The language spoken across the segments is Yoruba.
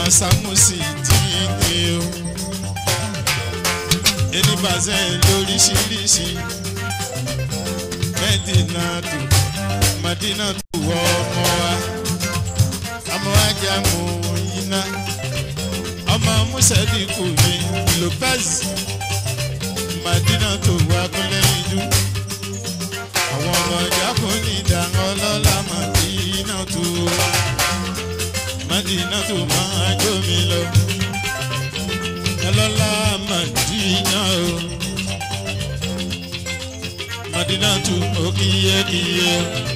Sámúsì dídé o. Ẹni bàzẹ́ lóríṣiríṣi. Mẹ́dínà tó, Màdínà tó wọ ọmọ wa. Ọmọ wa jẹ́ àmọ́ iná. Ọmọ Mùsẹ̀dínkù ní Lopez. Màdínà tó wá kúnlẹ̀ ìlú. Àwọn ọmọ ìjákùn ní ìdáhùn ọlọ́lá Màdínà tó wá. Màdínà tó máa jó mi lọ. Ọlọ́lá Màdínà o. Màdínà tó mọ kíyékíyé.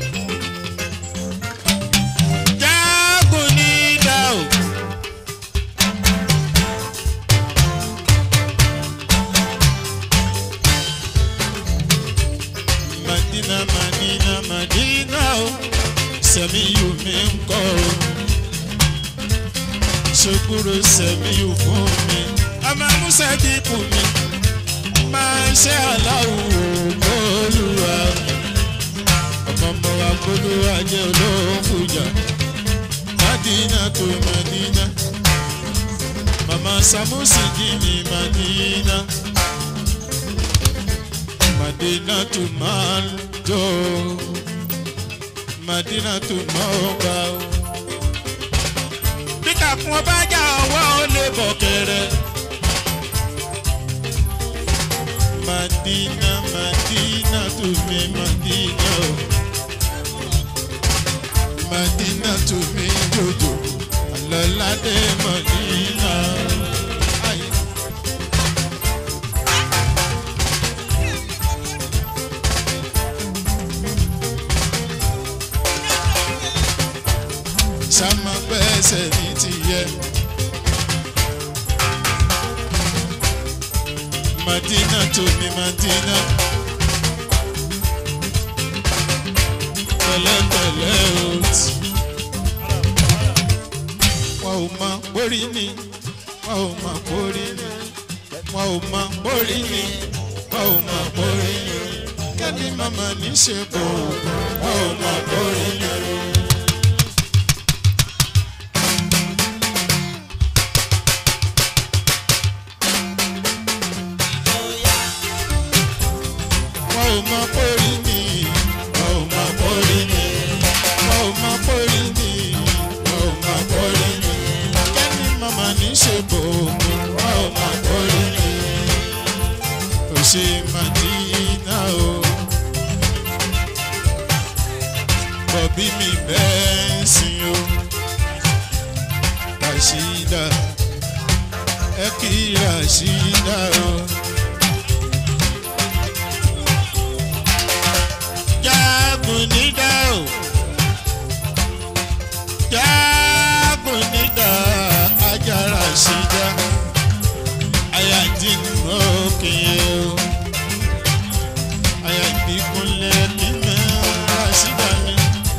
Jágùn ní ìdá o. Madina, Madina, Madina o. Sẹ̀mí yóò mi ń kọ́ o. Ṣokúrò sẹ̀mí yóò fún mi. Ọmọ Musa dínkù mi. Máa ṣe aláwọ̀ olúwa. Ọmọ ọmọ wa kólúwa jẹ́ olóhùn fújà. Madina tó Madina. Màmá Samusi jí ní Madina. Madina tó máa ń jó. Madina tó máa ń gbà ó. Bí kàkún ọba jà ọwọ́ ó lè bọ̀ kẹrẹ. Madina, Madina tó mi Madina o. Madina tó mi jòjò. Àlọ́ládé Madina. Ayé. Sámá gbẹ́sẹ̀ ní tìyẹ. Madina tó mi Madina. Pẹ̀lẹ́pẹ̀lẹ́ o ti. Wọ́n ò mọ borí ni, wọ́n ò mọ borí ni, wọ́n ò mọ borí ni, wọ́n ò mọ borí ni. Kẹ́ni màmá ní ṣe kò, wọ́n ò mọ borí ni. Wọ́n ò mọ borí ni, wọ́n ò mọ borí ni, wọ́n ò mọ borí ni, wọ́n ò mọ borí ni. Kẹ́ni màmá ní ṣe kò, wọ́n ò mọ borí ni. Kò ṣe Màdínà o. Bọ̀bí mi bẹ́ẹ̀ sìn o. Rashida, ẹ kí Rashida o. Jágùn nídà o. Jágùn nídà ajá Rashida. Ayájí òkè o. Ayájí kúnlẹ̀ mímẹ́ Rashida mi.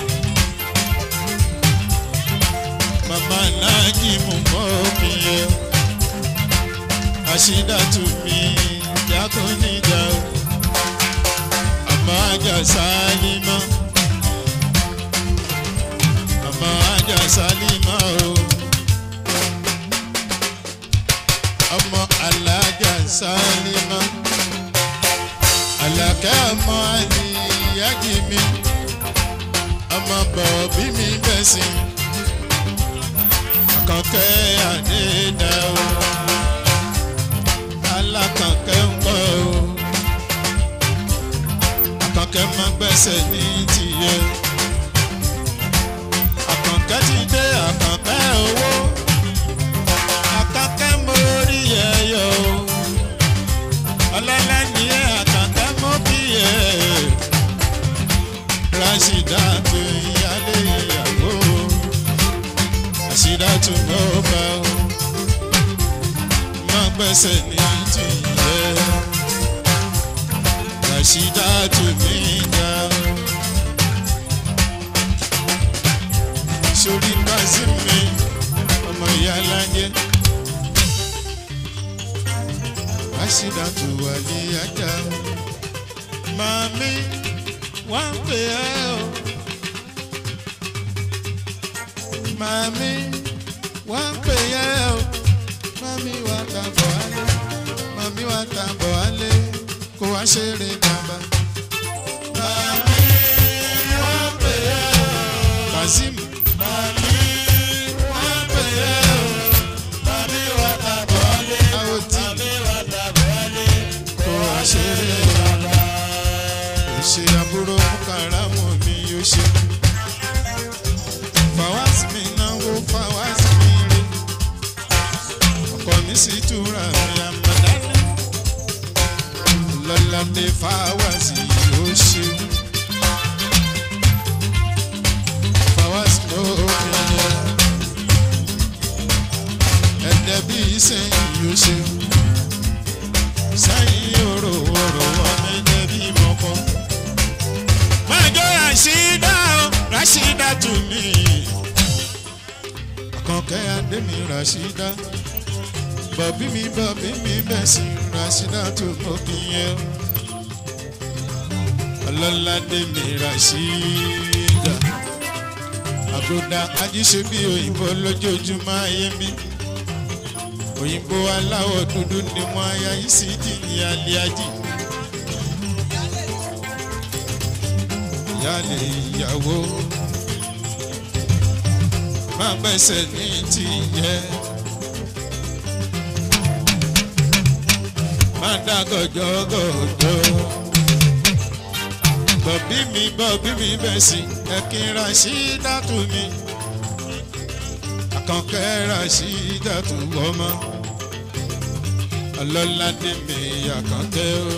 Màmá Nájí mú mọ́ òkè o. Rashida tù mí jágùn nídà o. Àmọ́ ajá Sálímà. Àmọ́ ajá Sálímà o. Ọmọ alájà Sálímà. Àlàkẹ́ ọmọ àlìyájì mi. Ọmọ bọ̀bí mi bẹ̀sì. Àkànkẹ́ àdédà o. Alákànkẹ́ ń kọ́ o àkànkẹ́ máa gbẹ́sẹ̀ ní tìyẹ. àkànkẹ́ ti dé àkànkẹ́ owó. àkànkẹ́ mórí ẹyọ o. ọlọ́lá ni ẹ àkànkẹ́ mọ́ bí ẹ. Rashida tó ìyálé ìyàwó. Rashida tó mọ́ bá o. máa gbẹ́sẹ̀ ní tìyẹ. Rashida to me down. Sori kasi mi, ọmọ ìyá alájẹ. Rashida to wà ní ajá. Màmí wá ń pè ẹ́ o. Màmí wá ń pè ẹ́ mami wa tàbọ̀ wálé mami wa tàbọ̀ wálé kó wá ṣeré bàbá. mami wọ́n pè é o. kazeem. mami wọ́n pè é o. mami wa tàbọ̀ wálé. àwọn tí mami wa tàbọ̀ wálé kó wá ṣeré bàbá. ìṣe àbúrò kàràmù mi yóò ṣe. fàwás mi náwó fàwás mi rè ọkọ mi sì túra mi àmàdáni lọ́ládé fáwásì yóò ṣe fáwásì ló yẹ ẹ̀dẹ̀ bí sẹ́yìn yóò ṣe sẹ́yìn òrò òrò ọmọ ẹ̀dẹ̀ bí mọ́kọ́. májọ rashida o rashida tù mí àkànkẹ́ adémi rashida bọ̀bí mi bọ̀bí mi bẹ̀ sí rasida tó mọ̀ kí yẹn ọlọ́ládé mi rasida àbúdá ajíṣe bí òyìnbó lójoojúmọ́ ayé mi òyìnbó aláwọ̀ dúdú ni wọ́n aya yìí sí jì ní alẹ́ ajì ìyáálé ìyàwó má gbẹ̀sẹ̀ ní tìyẹ́. máa dá gọjọgọjọ. bọ̀bí mi bọ̀bí mi bẹ̀ sí ẹ̀kín ra sí dátù mi. àkànkẹ́ ra sí dátù ọmọ. ọlọ́ládé mi àkànkẹ́ o.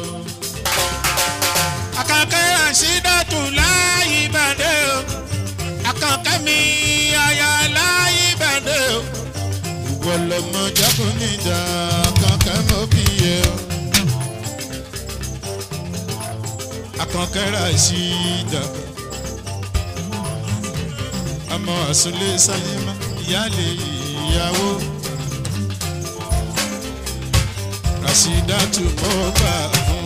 àkànkẹ́ ra sí dátù láyé ìbàdàn o. àkànkẹ́ mi àyà láyé ìbàdàn o. ìwọ lọmọ jákùn níjà àkànkẹ́ mọ́ bí yẹ o. akankara ṣídà ọmọ àsúnlé sáyémá ìyáálé ìyàwó rasida tún mọ́ gbà fún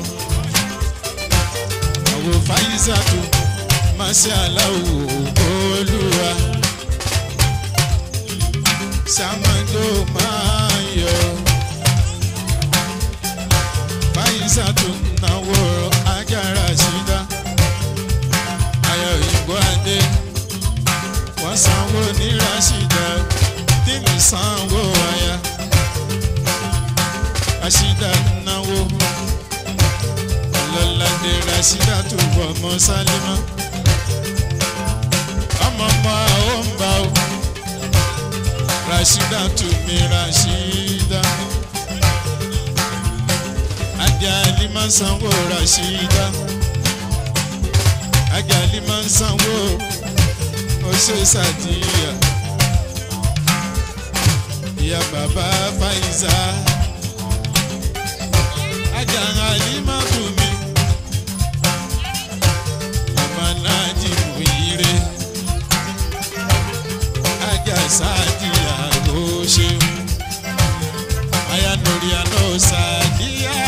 àwò fáyísà tún máa ṣe aláwò olúwa sàmàdó máa yọ fáyísà tún náwó ajára ṣídá ayọ̀ òyìnbó adé wọ́n sanwó ní rashida tìmí sanwó aya rashida náwó ọlọ́ládé rashida tó wọ ọmọ sálímà ọmọ ọmọ àwọn ń bá o rashida tó mi rashida ajali máa ń sanwó rashida ajali máa ń sanwó oṣù sàdíyà ìyá bàbá fàyíṣà ajali máa tù mí ọmọ náà jí mú ire ajá sàdíyà ló ṣeun ayanori àná sàdíyà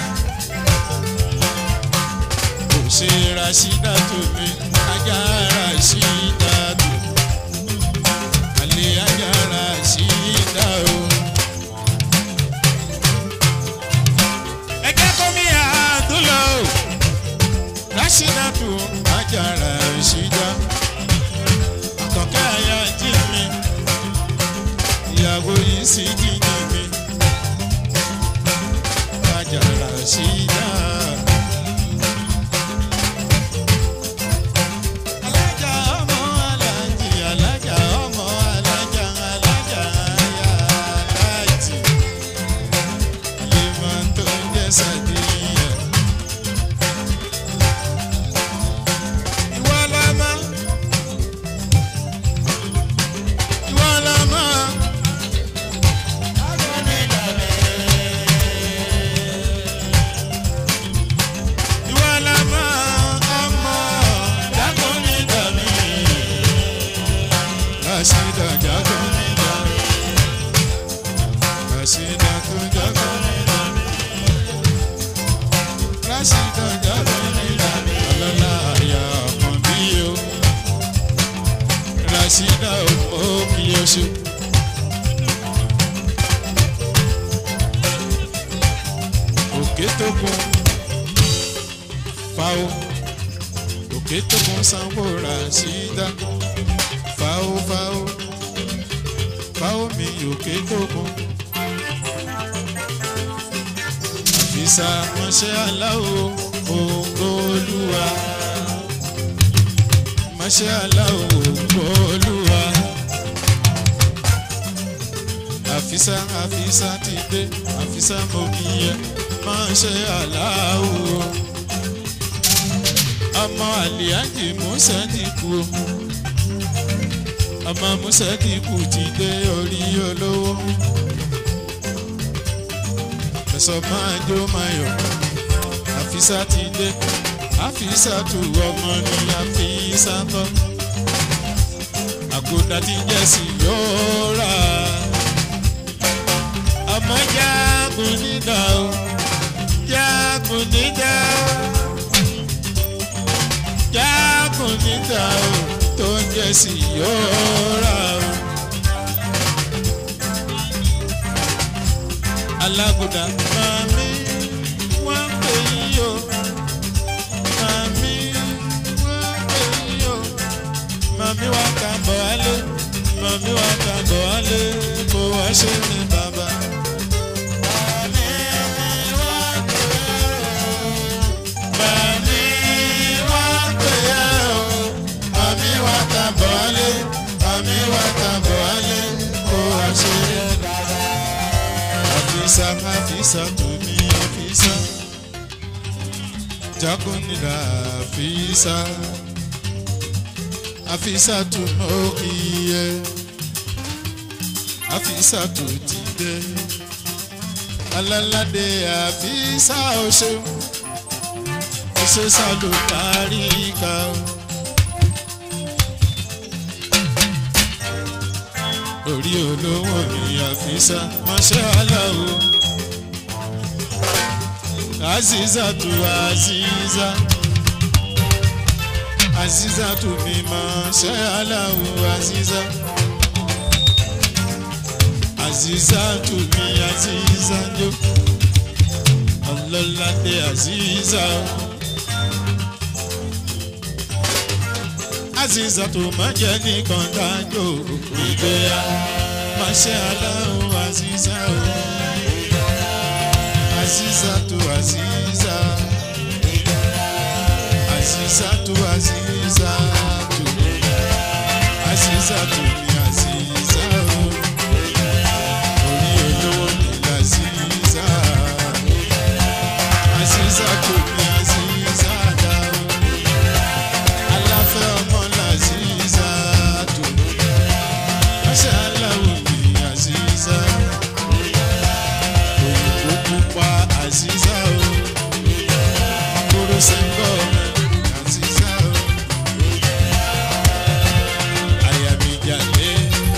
kò ṣe rasida tó mi ajá rasida tó alẹ́ ajá rasida o. ẹgbẹ́ kọ́ mi àdúlọ̀ o rasida tó ajá rasida àkọ́kẹ́ àyà jí mi ìyàwó yìí sì jí ní mi ajá rasida. alájà ọmọ alájì alájà ọmọ alájà alájà ayá alájì lèmọ tó ń jẹ sàdíyà. ìwọ lọmọ ìwọ lọmọ. tó kún fáwọ́ òkè tó kún sanwó ra sídá fáwọ́ fáwọ́ fáwọ́ mi òkè tó kún. àfisà mọ̀ṣẹ́ aláwo ògo olúwa mọ̀ṣẹ́ aláwo ògo olúwa àfisà àfisà ti dé àfisà mo kì í yẹ mọ̀ṣẹ́ aláwo ọmọ àlìyájì musa ti kú o ọmọ musa ti kú ti dé orí olówó ẹ̀sọ́ máa jó máa yọ̀ àfisà ti dé àfisà tu ọmọ ní àfisà tọ́ àgùdà ti jẹ́ sí yóò rà ọmọ jágun nídà o jágun nídà o jákùn níta o tó ń jẹ sí yóò rà o. alágùdà màmí wọ́n pè yí o màmí wọ́n pè yí o màmí wá kà bọ̀ wálé màmí wá kà bọ̀ wálé kó wá ṣe ní bàbá. Màmí wá pè é o. Màmí wá pè é o. Màmí wá kà bọ̀ wálé màmí wá kà bọ̀ wálé kó wá ṣe ní bàbá. Àfisà àfisà tó ní àfisà jagunila àfisà àfisà tó mọ iye àfisà tó ti dé alálàdé àfisà ọṣẹ ọṣẹ sálò kárí ká orí olówó ni àfisà máṣẹ́ aláwo aziza tu aziza aziza tu mi máṣẹ́ aláwo aziza aziza tu mi aziza jo ọlọ́ládé aziza aziza tó má jẹ́ nìkan dájọ́ ìgbéyà máṣẹ́ aláwo aziza o. Aziza tu Aziza Aziza tu Aziza tu Aziza tu mi Aziza o Orí olówó ni Aziza Aziza tu mi Aziza da o Aláfẹ́ ọmọ l'Aziza tu Máṣe aláwọ̀ mi Aziza òyìnbó pupa àzízá o kóró sẹ́ńgọ́ àzízá o àyà mi jàlé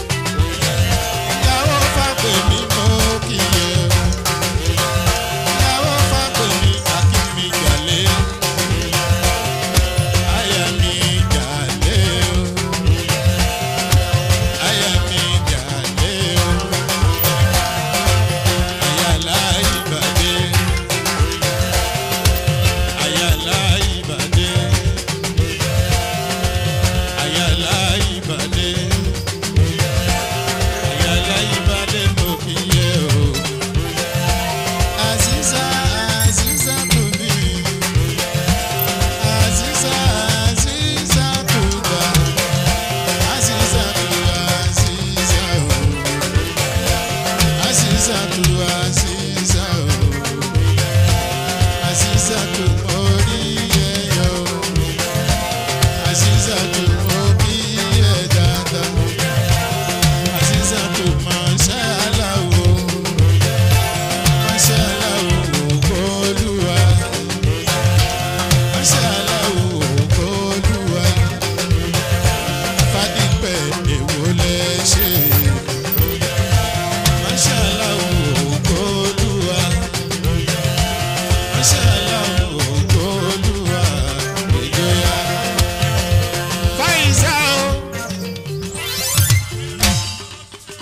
ìyàwó fàgbé mi mọ́ kíyè ìyàwó fàgbé mi àkí mi jàlé àyà mi jàlé o àyà mi jàlé o ayala ibade ayala ibade ayala ibade ayala ibade mo fi yẹ o aziza aziza to me aziza aziza to ga aziza to aziza o. Aziza tu Aziza o Aziza tu mori yo Aziza tu mori dada Aziza tu mashala o Mashala o Olúwa Mashala o Olúwa Fadípẹ̀ èwo lẹ ṣe. Mashallah ògolúwa. Mashallah ògolúwa. Ìjọya. Fáìsà o.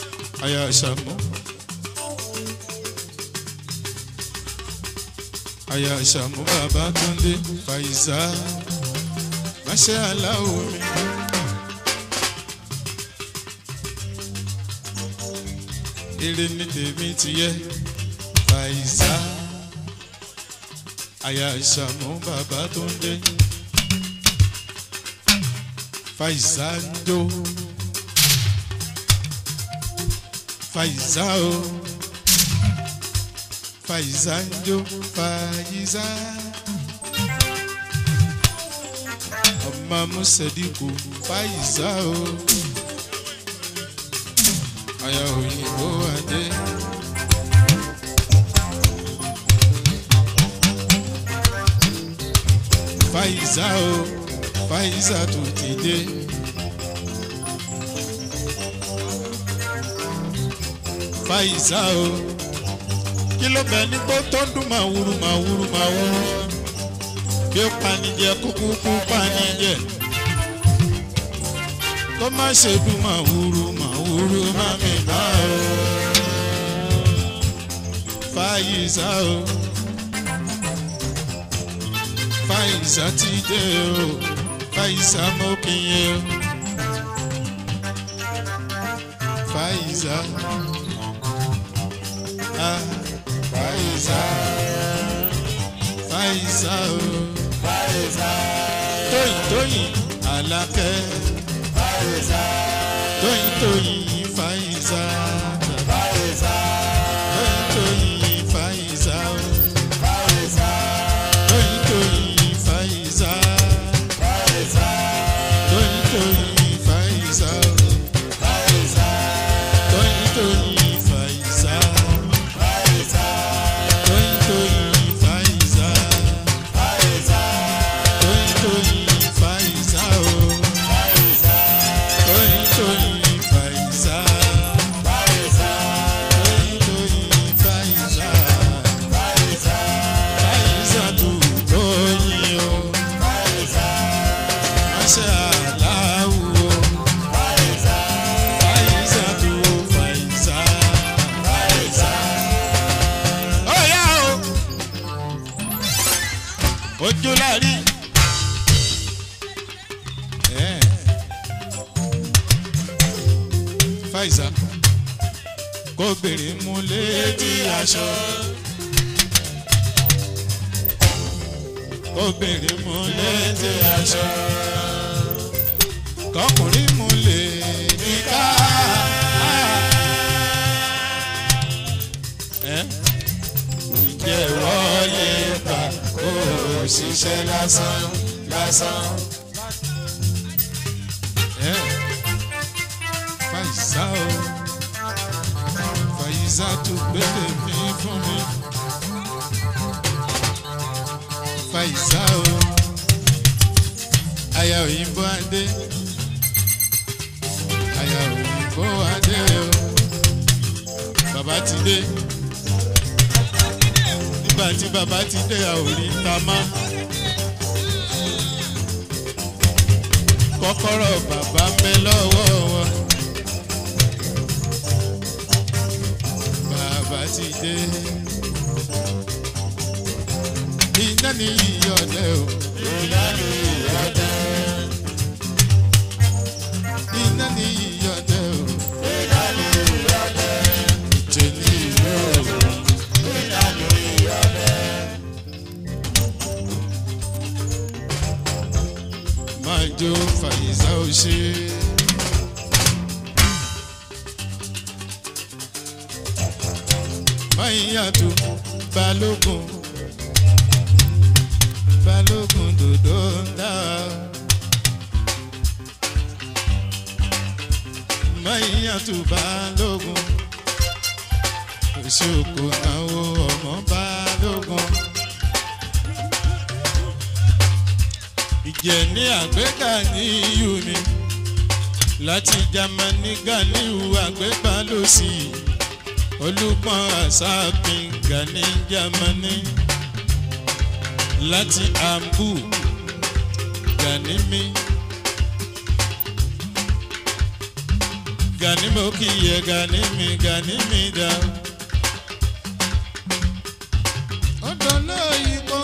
Aya Ṣàmú. àyà ṣàmú bàbá túndé fàyíṣà máṣẹ́ aláwọ̀ mi. eré ní tèmi ti yẹ fàyíṣà àyà ṣàmú bàbá túndé fàyíṣà ń jó fàyíṣà o fàyíṣà ń jó fàyíṣà. ọmọ musadiku fàyíṣà o àyà òyìnbó adé. fàyíṣà o fàyíṣà tó ti dé. fàyíṣà o kí ló bẹ ní gbó tó ń dún màwúrú màwúrú màwúrú bí ó panijẹ kúkú kú panijẹ kó má ṣe dún màwúrú màwúrú má mi bá o fàyíṣà o fàyíṣà ti dé o fàyíṣà mo kì í yẹ o fàyíṣà. Ah. Faiza, Faiza o. Faiza. Tóyìn Tóyìn Alákẹ́. Faiza. Tóyìn Tóyìn Faiza. Faiza. Tóyìn Tóyìn Faiza o. Faiza. Tóyìn Tóyìn Faiza. Faiza. Tóyìn Tóyìn Faiza o. Faiza. Tóyìn Tóyìn Faiza. Toyin toyin Faiza. Toyin toyin Faiza o. Toyin toyin Faiza. Toyin toyin Faiza. Faiza tu toyin o. Masha Allahu o. Faiza tu Faiza. Ọ̀yá o ojú láàrí. Faiza kó gbèrè mú létí aṣọ. Kó gbèrè mú létí aṣọ. Kọkùnrin mú lè níká. Ǹjẹ́ wọlé pa kó o ṣiṣẹ́ lásán lásán? Fàyíṣà o, Fàyíṣà tó gbélé mi fún mi. Fàyíṣà o, aya òyìnbó adé. Aya òyìnbó adé o, bàbá ti dé nígbà tí bàbá ti dé àwòrí ta má. kọ́kọ́rọ́ bàbá ń bẹ lọ́wọ́ wọn. bàbá ti dé. iná ní ìyọ̀dẹ o. iná ní ìyọ̀dẹ. iná ní ìyọ̀dẹ o. iná ní ìyọ̀dẹ. ìjẹ́ ní ìlú o. máa jó fàyíṣà ó ṣe. máa yàtọ̀ balógun balógun dòdò ń dá. máa yàtọ̀ balógun òṣòkò náwó ọmọ balógun. ìjẹ́ ní àgbéga ní iyù ni láti jamani ganiu àgbégbá ló sì olùpọ̀n àṣàpín gani jamani láti ambu gani mi gani mo kì í yẹ gani mi gani mi dá. ọ̀dọ̀ náà yìí kọ́.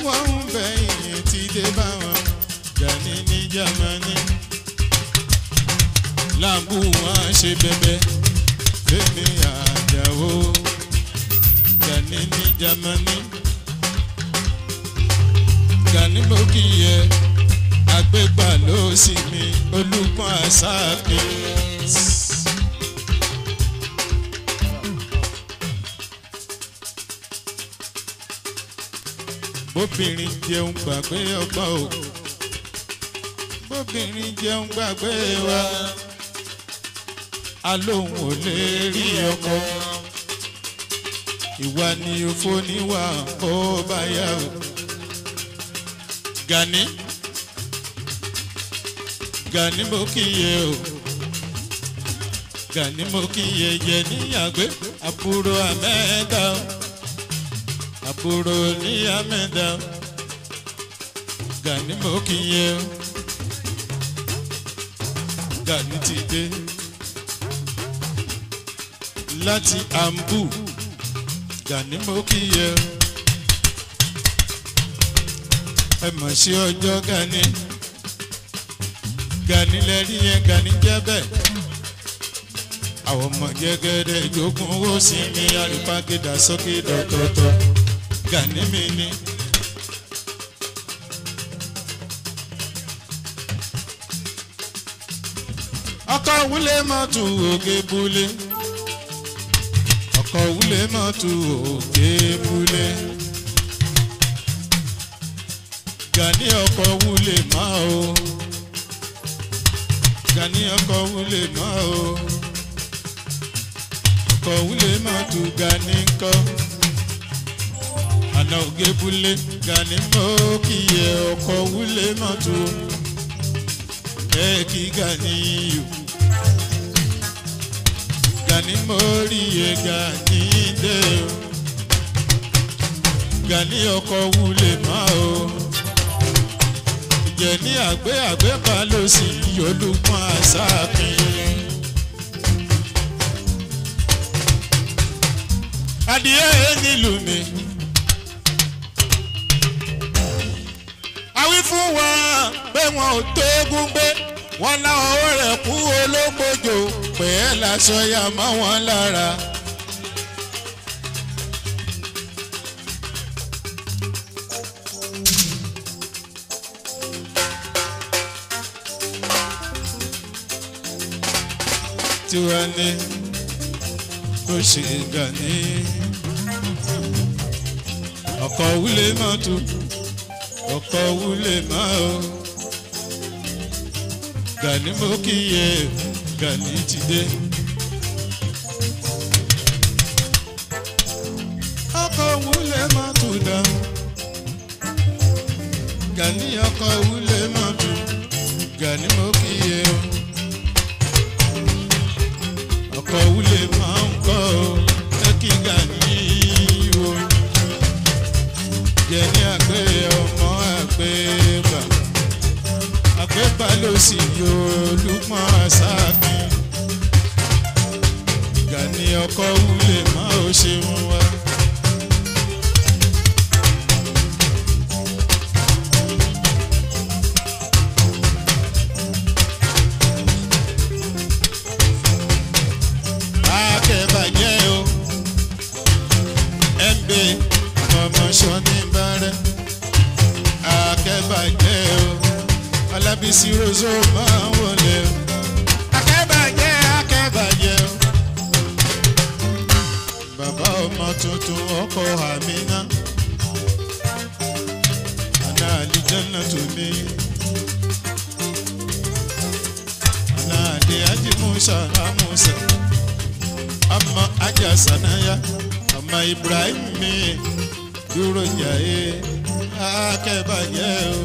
wọ́n ń bẹ̀yìn ti dé bá wọn Gani ní Jámánì láàbù wọn ṣe bẹbẹ fẹmi àjàwó Gani ní Jámánì Gani mo kì í yẹ agbégbà ló sì mi olùkọ́ àṣàkè. bóbìnrin jẹun gbàgbé ọgbọ́n o bóbìnrin jẹun gbàgbé wa alóhùn ò lè rí ọkọ ìwà ni òfò níwà ó bá yá o Gani Gani mo kíyè o Gani mo kíyè yẹ níyàgbé àbúrò àmẹ́ta o àbúrò ní àmẹ́ta o Gani mo kíyè o Gani ti dé láti ambu Gani mo kíyè o ẹ mọ̀ sí ọjọ́ Gani. Gani lẹ́rí yẹn Gani jẹ́ bẹ́ẹ̀. àwọn ọmọ jẹ́gẹ́dẹ́ ìjókòó owó sí mi àrífàgídà sókè dọ̀tọ̀tọ̀ Gani mi ni. ọkọ̀ wúlé mọ́tò òkè búlé. ọkọ̀ wúlé mọ́tò òkè búlé. Gani ọkọ̀ wúlé máa o. Gani ọkọ̀ wúlé máa o. ọkọ̀ wúlé máa tu Gani kọ́. àná ògé búlé Gani mọ́ kíyè ọkọ̀ wúlé máa tu. ẹ kí Gani yò. Gani mórí yẹ Gani dé o. Gani ọkọ̀ wúlé máa o jẹ ní àgbé àgbé bá ló sì yọlùpọ̀ àṣàfin. adìyẹ nílùú mi. àwí fún wọn pé wọn ò tóógún gbé wọn láwọn owó rẹ̀ kú ológbòjò pé ẹ láṣọ ya mọ́ wọn lára. tiwa ní kó ṣe Gani ọkọ̀ wúlé máa tu ọkọ̀ wúlé máa o Gani mo kíyè Gani ti dé. ọkọ̀ wúlé máa tu dá Gani ọkọ̀ wúlé máa tu Gani mo kíyè o ọkọ̀ wúlé máa ń kọ́ ọ ẹ kí Gani o jẹ ní àgbẹ̀ ọmọ àgbẹ̀ bà àgbẹ̀ bà ló sì yọ olùpọ̀n àṣàkì Gani ọkọ̀ wúlé máa ó ṣeun wá. akẹ́bàjẹ́ o ẹ̀ǹbẹ̀ ọmọ sọ́ni bàrẹ̀ akẹ́bàjẹ́ o Ọlábísí rozo máa ń wọlé o akẹ́bàjẹ́ akẹ́bàjẹ́ o bàbá ọmọ tuntun ọkọ Amina àná àlìjẹ́nà tó mi àná àdé ajimusa amusa ọmọ ajá sanaya ọmọ Ibrahim mi dúró jàre akẹ́bàjẹ́ o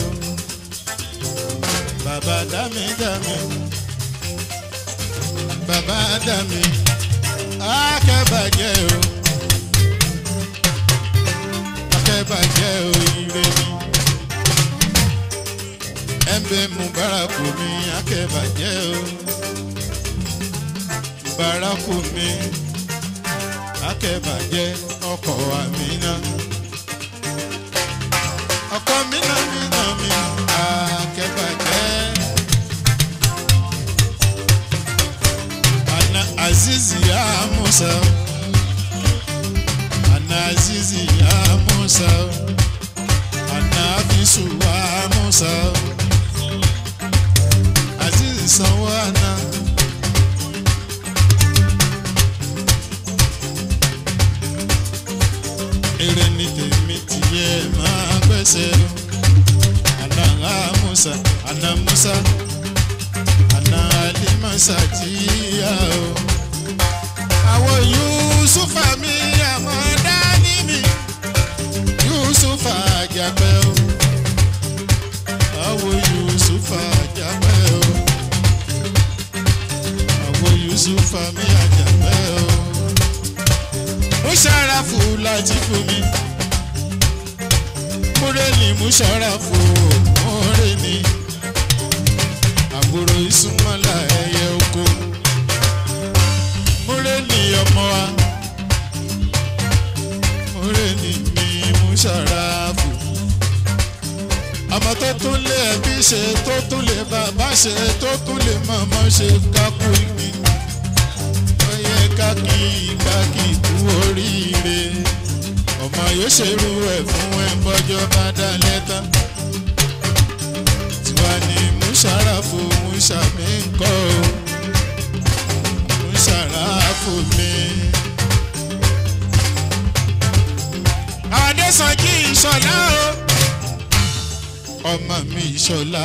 bàbá dami dami bàbá dami akẹ́bàjẹ́ o akẹ́bàjẹ́ o ire mi ẹ̀ńbẹ́ mubaraku mi akẹ́bàjẹ́ o baraku mi akẹ́bàjẹ́ ọkọ̀ Amina azizi ya musa ana azizi ya musa ana abisu wa musa azizi sanwó ana. èrè ni tèmi tìyẹ máa gbẹ́sẹ̀ ana musa ana musa ana alimasa jíya o. àwọn yusufa mi àmọ́ dání mi yusufa àjàpẹ́ o. àwọn yusufa àjàpẹ́ o. àwọn yusufa mi àjàpẹ́ o. musharafu láti fún mi. múrẹ́ni musharafu múrẹ́ni àbúrò ìsúnmọ́lá ẹyẹ oko múrẹ́ni ọmọ wa múrẹ́ni mi mú ṣàràfù ọmọ tó tún lé ẹbí ṣe tó tún lé bàbá ṣe tó tún lé màmá ṣe kákú ìgbín ó yẹ kákì kákì kú oríire ọmọ yóò ṣerú ẹ̀ fún ẹ̀ bọ́jọ́ bá dá lẹ́tà tiwa ni musarafu musami nkọ o musarafu mi. Adésànjí ìṣọ̀lá o ọmọ mi ìṣọ̀lá.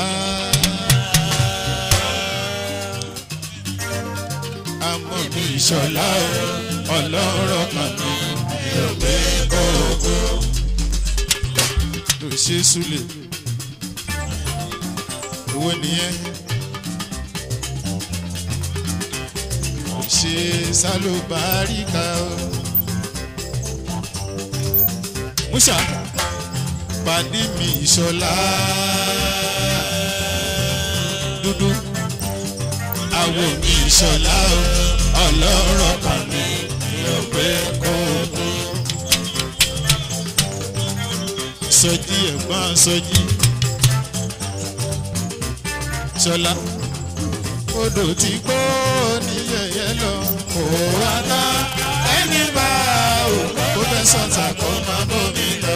Àmọ́ mi ìṣọ̀lá o ọlọ́rọ̀ kan mi ò gbé kókó. Lò ṣe súlẹ̀ owó nìyẹn kò ṣe sálóbáríkà o. Musa pàdé mi ìṣọlá dúdú àwọ̀ mi ìṣọlá o ọlọ́rọ̀ kan mi ò pé kókó. Sọjí ẹ̀gbọ́n sọjí ṣọlá odò tí kò ní yẹyẹ lọ kò wá tán ẹni bá ò kó fẹ́ sọ̀tà kó má bómi lọ.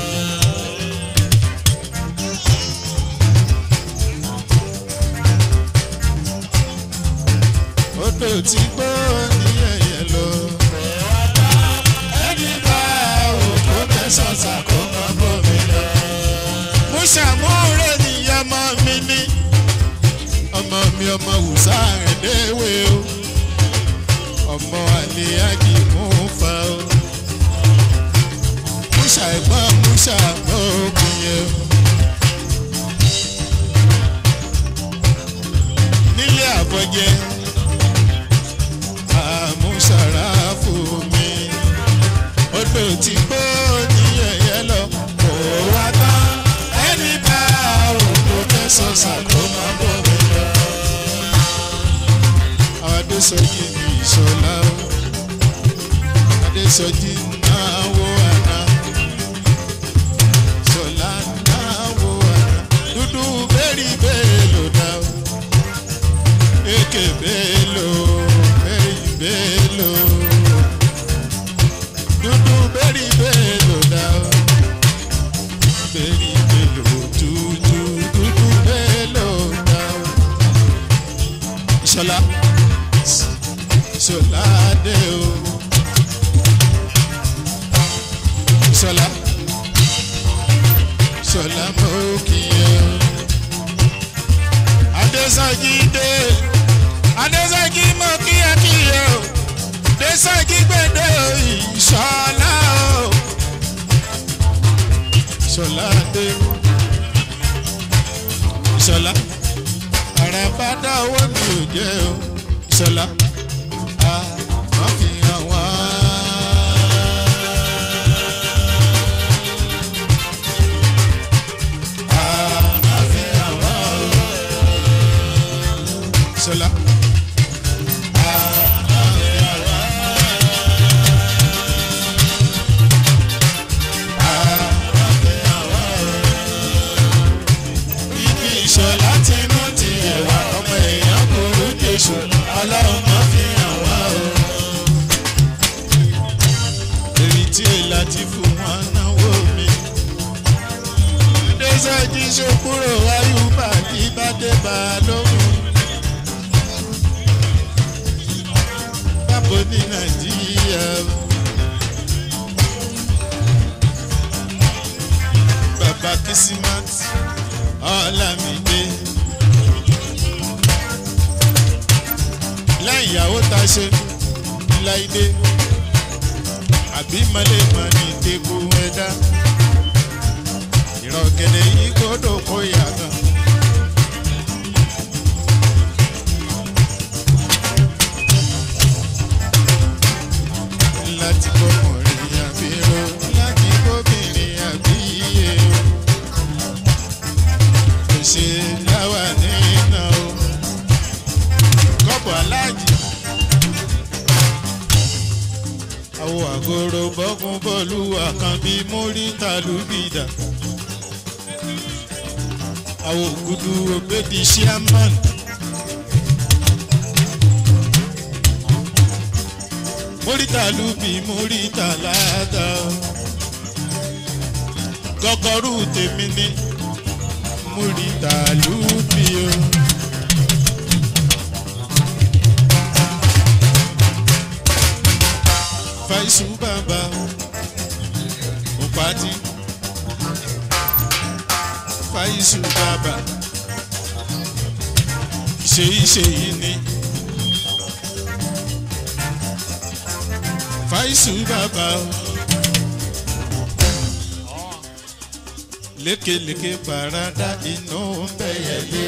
odò tí kò ní yẹyẹ lọ kò wá tán ẹni bá ò kó fẹ́ sọ̀tà kó má bómi lọ. mo ṣàmúrè níyàmọ́ mi ní ọmọ mi ọmọ wùsà ẹ̀dẹ́wé o ọmọ àlèyájì mú fa o múṣà ẹ̀gbọ́n múṣà mọ́ òkun yẹn o. nílé àbọ̀jẹ́ àmúṣàrà fún mi odò tí gbó ní ẹ̀yẹ lọ kò wá tán ẹni bá òkú fẹsọ̀ sàkó máa bọ̀ mí lọ. àwọn adéṣọjí ní ìṣọlá o adéṣọjí náà wọ àná ṣọlá náà wọ àná dúdú bẹ́ẹ̀rì bẹ́ẹ̀ ló dá o èké bẹ́ẹ̀ ló bẹ́ẹ̀rì bẹ́ẹ̀ ló dúdú bẹ́ẹ̀rì bẹ́ẹ̀ ló dá o bẹ́ẹ̀rì bẹ́ẹ̀ ló dúdú dúdú bẹ́ẹ̀ ló dá o ìṣọlá ìṣọlá dé o ìṣọlá ìṣọlá mọ kìíye o adéṣájí dé adéṣájí mọ kíákíyè o adéṣájí gbèdé ìṣọlá o ìṣọlá dé ìṣọlá àràbá dá owó mi ò jẹ́ o ìṣọlá a má fi hàn wá. A má fi hàn wá o. Ìṣọlá. A má fi hàn wá. A má fi hàn wá o. Ibi ìṣọ̀lá ti mú tiẹ̀ wá ọmọ èèyàn kúrú jésù ọlọ́run má fi hàn wá o. làtìfù wọn náwó mi. adéṣẹ́jì ṣokúrò ayúbà kí bá dé bá a lóhùn. bábo ní nàìjíríà o. bàbá kìsímát ọ̀làmídé. lẹ́yìn ìyàwó tá a ṣe láìdé àbí mọ́lẹ́mọ́ ní tẹ́kù ẹ̀dá ìrọ̀gẹ̀dẹ̀ yìí gbọ́dọ̀ kó yàtọ̀. láti kọkùnrin àbíró láti kóbìnrin àbíyé o kò ṣe láwà nínú o kọ́bọ̀ aláàjì àwọ̀ àgọ́rọ̀ bọ́kún bọ́ọ̀lù àkànbí múrítà lùbìdà àwọ̀ ògùdù ògbédi sherman. múrítà lùbì múrítà láàdá gọ́gọ́rù tèmi ní múrítà lùbì o. faisu bàbá òpàdé faisu bàbá ṣèyí ṣèyí ni faisu bàbá lékeleke parada inú bẹyẹlé.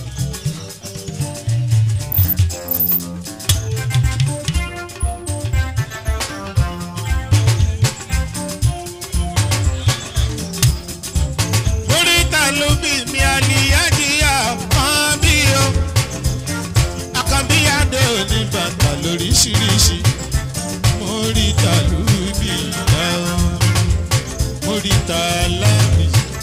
oríta ló bí mi àníyájíyá kan bí o àkànbíyàdé òní bàtà lóríṣiríṣi oríta ló bí ìyá o oríta láàmì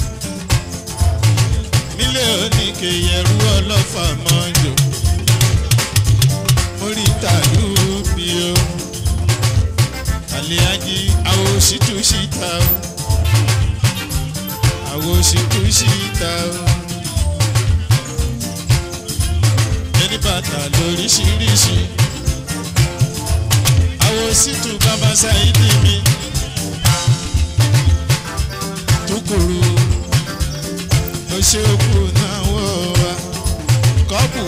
nílé oníke yẹrù ọlọ́fà mọ́jọ oríta ló bí o àlíyájí àwọn òṣìṣẹ́ òṣìṣẹ́ o àwo ṣìkú síta o. ẹni bàtà lóríṣiríṣi. àwo sítú bàbá ṣáìdì mi. tukuru ló ṣe kú náà wọ̀ wá. kọ́pù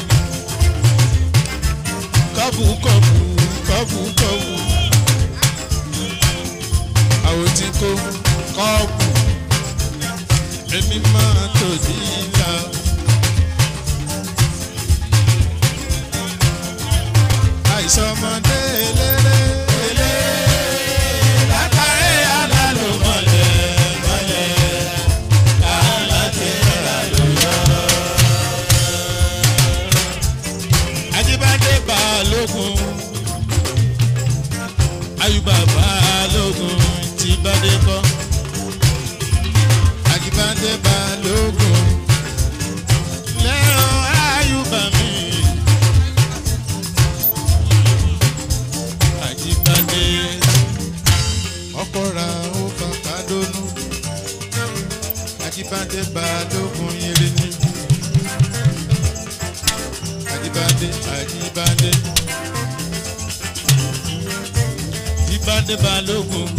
kọ́pù kọ́pù kọ́pù kọ́pù. àwo tí kò kọ́pù èmi máa tòdí ìlà. àìsàn ọmọdé eléré eléré látàrí àlálò mọ̀lẹ́ mọ̀lẹ́ aláàtẹ̀ àlálò yọ. Ajíbádé Balógun Ayùbá Balógun ti bádé kọ́. Àjíbádé Balógun lẹ́rọ Ayùbá mi. Àjíbádé ọkọ̀ra ó bàbá dónú. Àjíbádé Balógun yẹrẹ ní. Àjíbádé Àjíbádé Àjíbádé Balógun.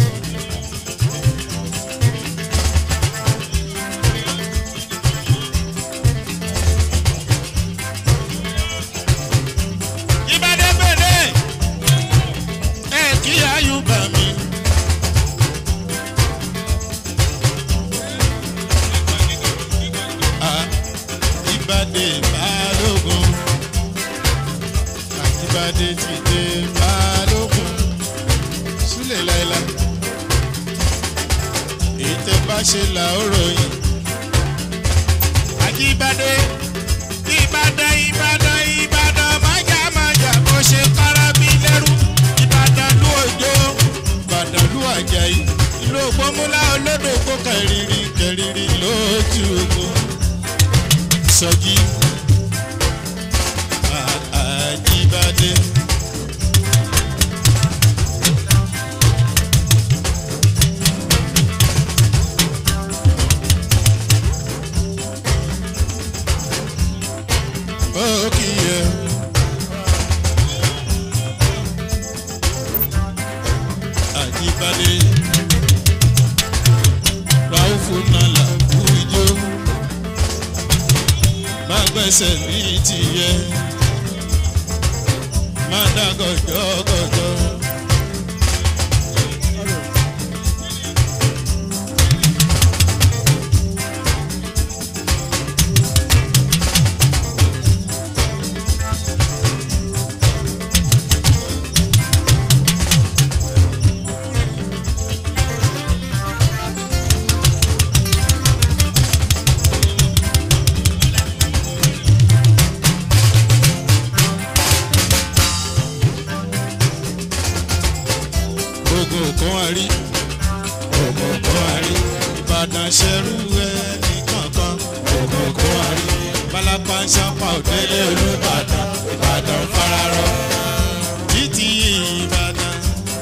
Ìbàdé pèlè ẹ kí Ayùbá mi. Ah, Ìbàdé Balógun Àjíbádé ti dé Balógun Súlẹ̀ láìla èyí tẹ́ bá ṣe là ó ròyìn. Àjíbádé Ìbàdàn Ìbàdàn Ìbàdàn májà májà bó ṣe kára bí lẹ́rú Ìbàdàn lú òjò Ìbàdàn lú àjàyí ìlú ògbómúlá olódò kó kẹrìírí kẹrìírí lójú ogun sọjí Àjíbádé. pẹ́sẹ̀ ní tìyẹ má dá gọ̀jọ́gọ̀jọ́. ogun kan wá rí ogun kan wá rí ìbàdàn ṣẹrú ẹ nìkankan ogun kan wá rí balapa ń ṣàpá òdélé olùbàdàn ìbàdàn fararọ títí ìbàdàn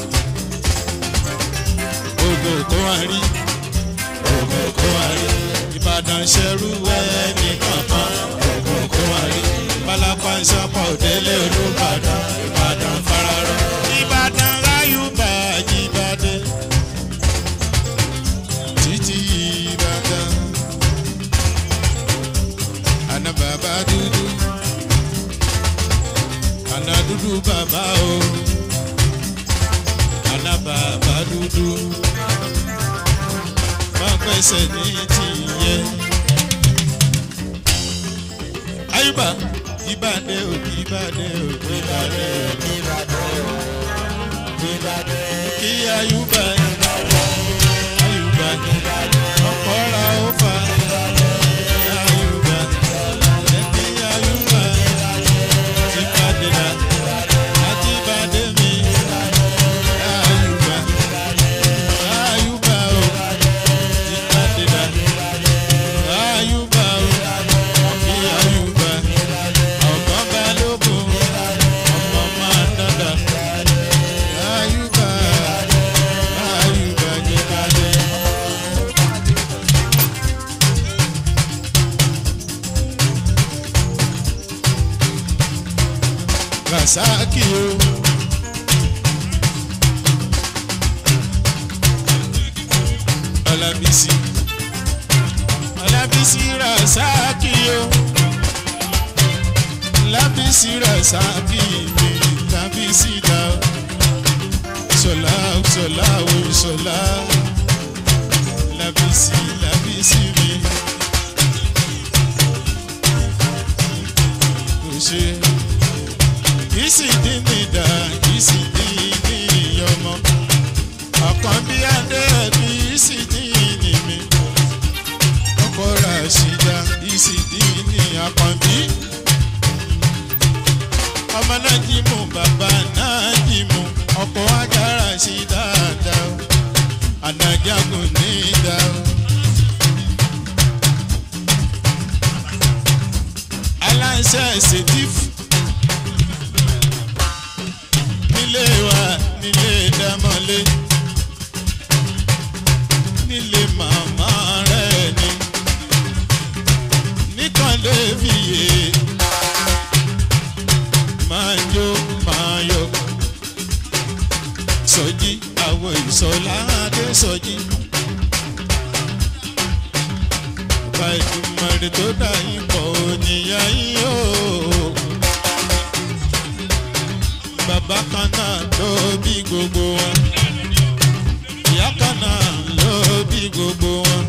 ogun kan wá rí ogun kan wá rí ìbàdàn ṣẹrú ẹ nìkankan ogun kan wá rí balapa ń ṣàpá òdélé olùbàdàn ìbàdàn fararọ ìbàdàn ráyù bàjẹ́ ìbàdàn títí ìbàdàn àná bàbá dúdú àná dúdú bàbá o àná bàbá dúdú má pẹ́sẹ̀ ní tìyẹ. ayúbà ìbàdàn ò ìbàdàn ò ìbàdàn ò kí ayúbà ayúbà ọ̀pọ̀ra ó fà ayúbà ẹ̀kí ayúbà ti bàdìrà láti bàdé mi ayúbà ayúbà ó ti bàdìrà ayúbà ó kí ayúbà ọ̀gbọ́n balógun ọmọ máa dọ́dọ̀. Ayuba, Ayuba Jibade. Rasaki o. Ọlábísí. Ọlábísí Rasaki o. Ọlábísí Rasaki mi, Ọlábísí dá o sola sola o sola labisi labisi mi kò ṣe kìsì dín dá kìsì dín ọmọ ọkàn bí adé kìsì dín mi ọkọ rà ṣìdá kìsì dín àkànbí ọmọ náà jí mú bàbá náà jí mú ọkọ̀ ajára sí dáadáa o àdájágùn ní ìdá o. aláṣẹ ṣètìfù nílé wa nílé dámọ́lé nílé màmá rẹ̀ ni nìkan lè fìyè máa jó máa yọ sọjí àwọn ìsọlá adé sọjí. Bàbá ìdúmọ̀rẹ́ tó dà yín pọ̀ òníyá yín o. Bàbá kan náà ló bí gbogbo wọn. Ìyá kan náà ló bí gbogbo wọn.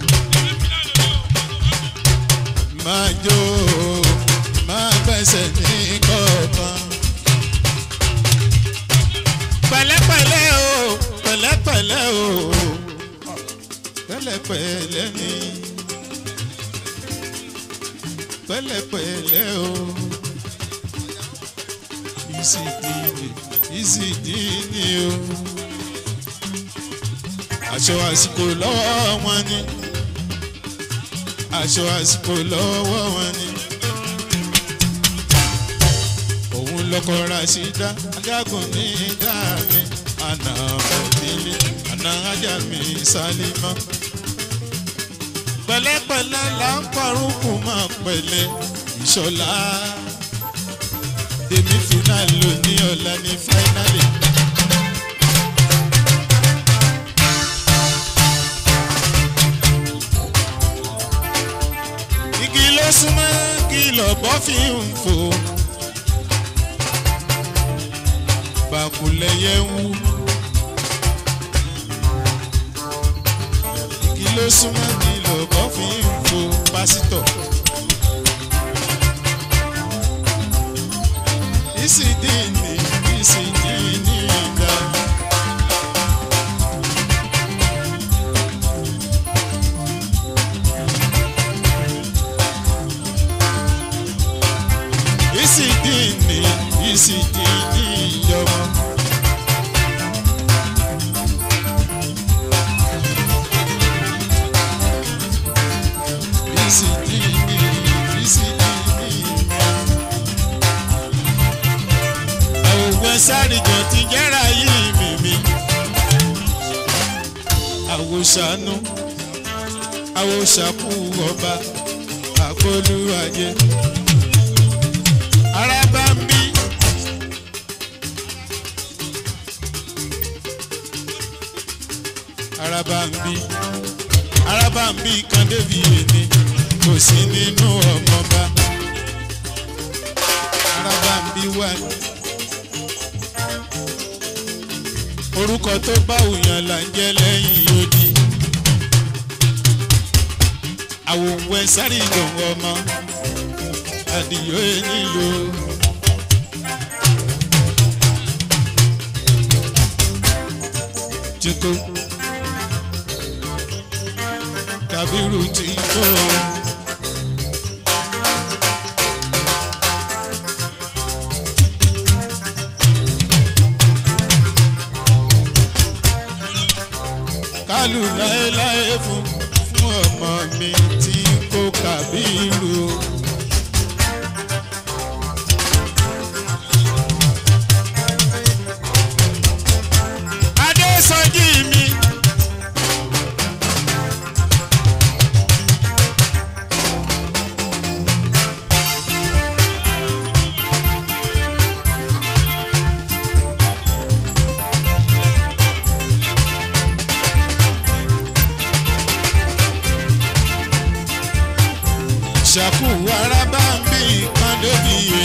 Máa jó máa gbẹ́sẹ̀ ní kọ̀ọ̀kan pẹ̀lẹ́pẹ̀lẹ́ o pẹ̀lẹ́pẹ̀lẹ́ o pẹ̀lẹ́pẹ̀lẹ́ ni pẹ̀lẹ́pẹ̀lẹ́ o ìsìdìní ìsìdìní o aṣọ àsìkò lọ́wọ́ wọn ni aṣọ àsìkò lọ́wọ́ wọn ni òun lọkọ Rasida adágún ní ìdá mi àná òdìlé àná ajá mi Sálímà. pẹ̀lẹ́pẹ̀lẹ́ là ń parúkù máa pẹ̀lẹ́ ìṣọ̀lá èmi fínàlì òní ọ̀la ní fáínàlì. igi ló súnmọ́ kí lọ lọ́bọ́ fi ń fò bàkúlẹ̀yẹ ń wú. kí ló súnmọ́ kí lọ́bọ́ fi ń fò pásítọ̀. ìsìndínní ìsìndínní ìdá. ìsìndínní ìsìndínní ìjọba. ìsìndínní ìsìndínní ìjọba. àwògbọ́n sárìjọ ti jẹ́ra yìí mímí. àwòṣàánú àwòṣàkú ọba àkọlùwàjẹ. araba ń bí. araba ń bí. araba ń bí kan débi èmi kò sí nínú ọmọba. araba ń bí wà ní. orúkọ tó bá òyàn là ń jẹ́ lẹ́yìn odi. àwòwò ẹ sáré ìdòwò ọmọ àdìyó nílò. Tiko Kabiru Tiko. Kálù láéláé fún fún ọmọ mi tí kò Kabiru. Adésọjí mi. ṣàkú araba ń bí kan débi yé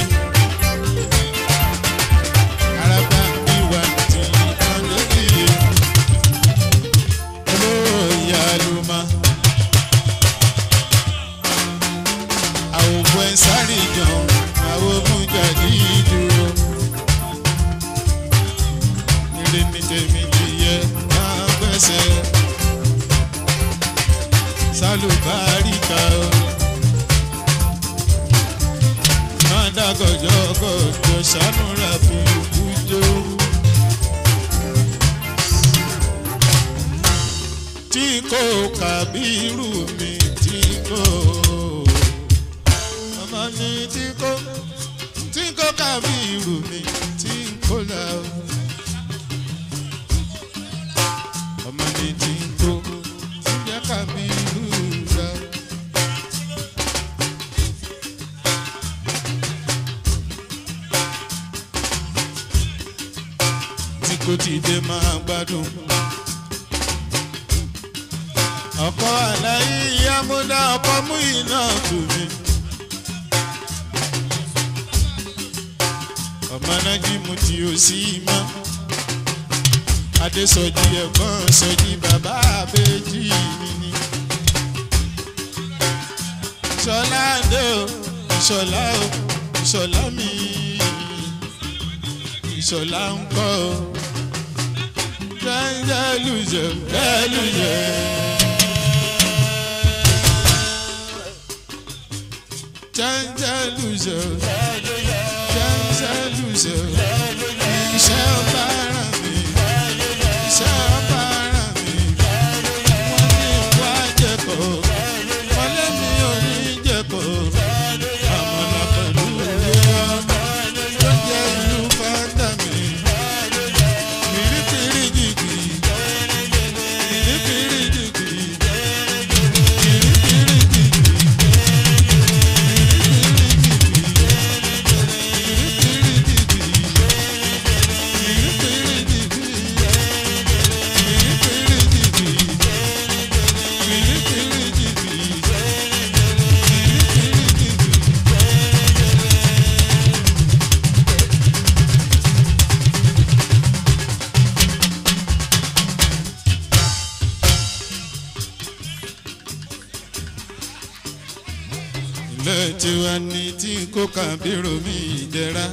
araba ń bí wa ti kan débi yé olóyè aluma àwòbọ̀ ẹ̀ sáré jàn àwọn omújàdí dúró nílé ní tèmi lè yẹ máa gbẹ́sẹ̀ sálùbáríkà o. dàgọ̀jọ̀gọ̀jọ̀ sánúra fún ìkújó. tí kò kàbírù mi tí kò ọmọ mi tí kò tí kò kàbírù mi tí kò là ó. ọmọ mi tí kò tí yẹ kàbírù là ó. kó ti dé máa gbádùn. ọkọ àlàyé ìyá mo dá ọkọ mú iná tù mí. ọmọ nájí mu tí o sí mọ́. adésọjí ẹ̀gbọ́n sọjí bàbá àbẹ́jì mi ni. ìṣọ̀lá dé o ìṣọ̀lá o ìṣọ̀lá mi ìṣọ̀lá ń kọ́ o jẹ́lújẹ́ jẹ́lújẹ́. jẹ́lújẹ́ jẹ́lújẹ́ iṣẹ́ ọba ara mi iṣẹ́ ọba ara mi wọ́n ní wá jẹ́kọ̀ wọ́n lé mi ò ní jẹ́kọ̀ àmọ́lá pẹ̀lú ìyá tó jẹ́ ìlú fáńdà mi. Thank tiwa ni tí kò kàbírò mi ìdẹ́ra.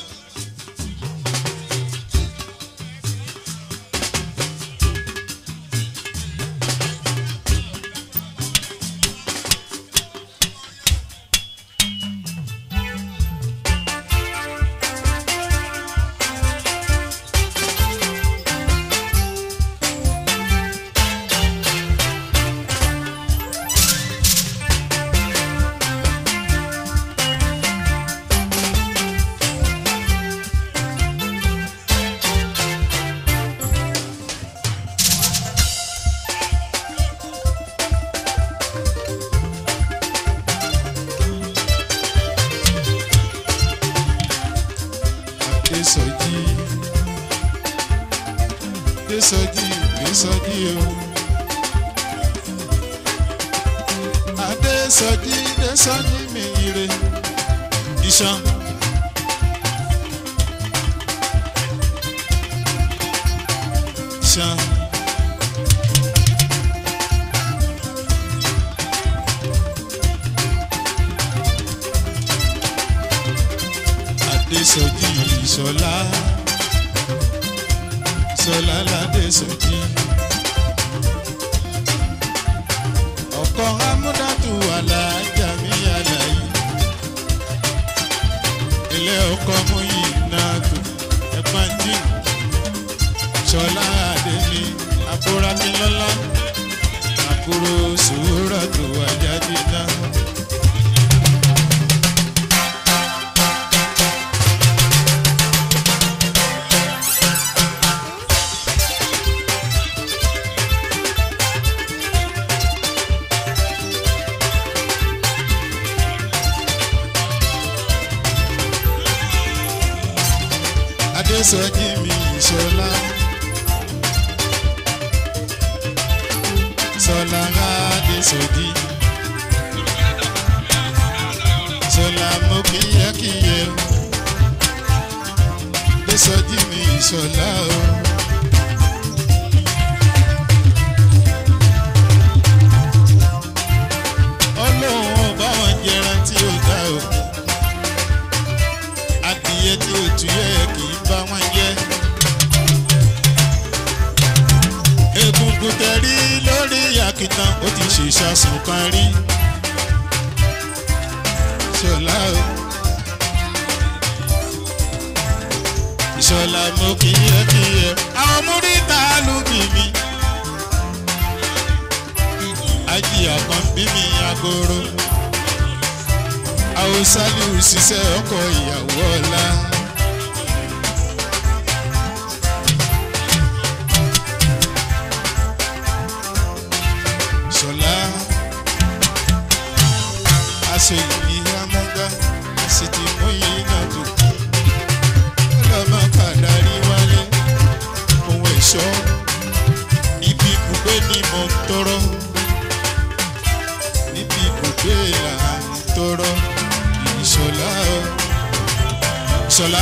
Adésọjí Adésọjí Adésọjí o. Adésọjí Adésọjí mi ire iṣan. Iṣan. Adésọjí Ìṣọ̀lá Ìṣọ̀lá ládésọjí. Ọkọ Amúdàtú Alájà mi àlàyé. Ilé ọkọ mú yìí náà tó ẹ̀gbọ́n jìn. Ṣọlá Adémi Abúrákínlọ́lá. Àbúrò Sùúrà tó wájáde náà. Adésọjí mi Ìṣọ̀lá. Ṣọlá Adésọjí. Ṣọlá mo kíyẹ́kíyẹ́ o. Adésọjí mi Ìṣọ̀lá o. Ọlọ́run ọba wọn jẹran tí ó dá o adìyẹ tí ó tu yẹ kì í bá wọn jẹ. egungun tẹ̀rí lórí àkìtàn ó ti ṣe ìṣàsùn kan rí. ṣọlá o. ìṣọlá mo kíyẹ kíyẹ àwọn múrítà lùbí mi. ajíyà kan bí mi agoro àwòsálù ṣiṣẹ́ ọkọ ìyàwó ọ̀la. ṣọlá aṣọ ìbí amọ́gá sì ti mú yìí náà tó. ọlọ́mọ kàdárí wálé ohun ẹ̀ṣọ́ ibi ibùgbé ni mo ń tọrọ níbi ibùgbé là ń tọrọ ìṣọlá o ìṣọlá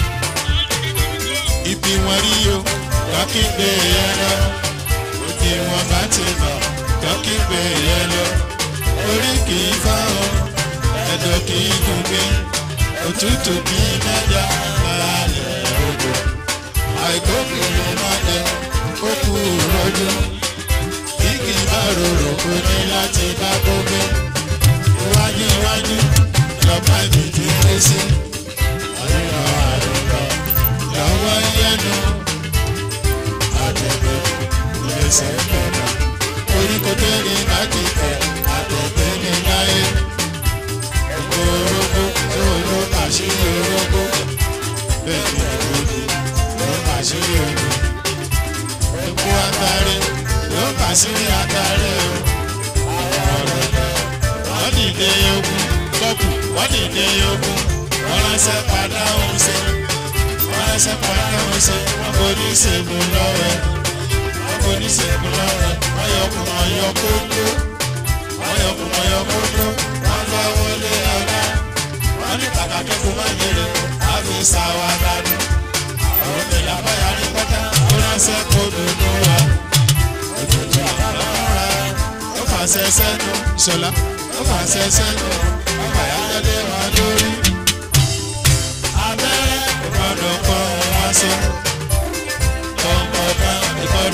ibi wọn rí o dọ́kígbé yẹn lọ òbí wọn bá ti mọ̀ dọ́kígbé yẹn lọ orí kì í fá o ẹ̀dọ̀ kì í dùn mí òtútù kì í mẹ́jà balẹ̀ odò àìkókòrò má jẹ kókù rọjò bí kì í bá rorò kò ní láti bá gbógbé iwájú iwájú lọ́pọ̀ ibi tí ó lé sí. àríwá àríwá lọ́wọ́ yẹnu àtẹ̀gbẹ́ ìlẹsẹ̀ pẹ̀lú. oríko tẹ́lẹ̀ láti tẹ̀ àtẹ̀gbẹ́ ní láyé. ẹ̀kọ́ orógbó tó ló àṣírí orógbó. bẹ́ẹ̀ ni òde ló àṣírí òde. ẹ̀kọ́ àtàrí ló àṣírí àtàrí o. àwọn ọ̀rọ̀ wọ́n dìde ogun kọ́pù wọ́n dìde ogun wọ́n ránṣẹ́ padà òun ṣe wọ́n ránṣẹ́ padà òun ṣe wọ́n kò ní ṣègùn lọ́wẹ́ wọ́n kò ní ṣègùn lọ́wẹ́ wọ́n yọkùn wọ́n yọ kókó wọ́n yọkùn wọ́n yọ kókó wọ́n fẹ́ wọlé ọ̀dá wọ́n ní kàkà kẹ́kọ̀ọ́ máa jèrè àfi ṣàwádà nù àwọn ìlà báyà ní pátá ó ránṣẹ́ kó dùnú wa òjòjò àbára ó fàṣẹ sẹ́nu ṣọlá ó fàṣẹ sẹ́nu ọmọ àyájọ́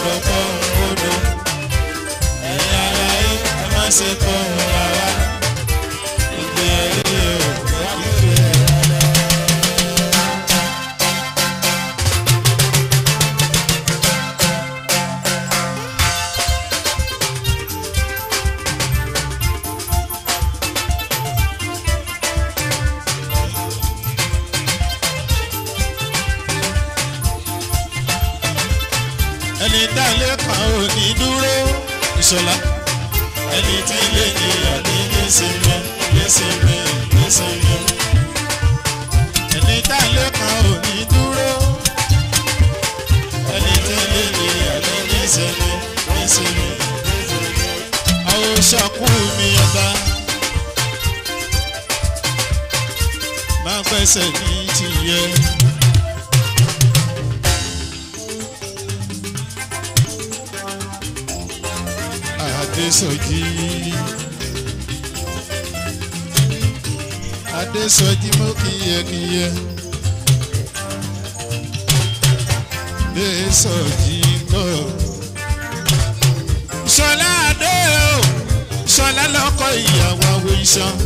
gbọ́ fọ́hùn odò ẹ̀yin aláyé ẹ má ṣe fọ́hùn rárá ìgbé ayé o kíkẹ́ rárá. ẹni tá a lè kàn ò ní dúró ìṣọ̀lá ẹni tí lè níyàn ní nísìnyí nísìnyí nísìnyí ẹni tá a lè kàn ò ní dúró ẹni tí lè níyàn ní nísìnyí nísìnyí àwọn ṣàkú mi ọba máa gbẹ́sẹ̀ ní tìyẹ. Adésọjí. Adésọjí mo kíyẹkíyẹ. Adésọjí kọ́. Ṣọlá Adé o, Ṣọlá lọ́kọ ìyàwó awo iṣan.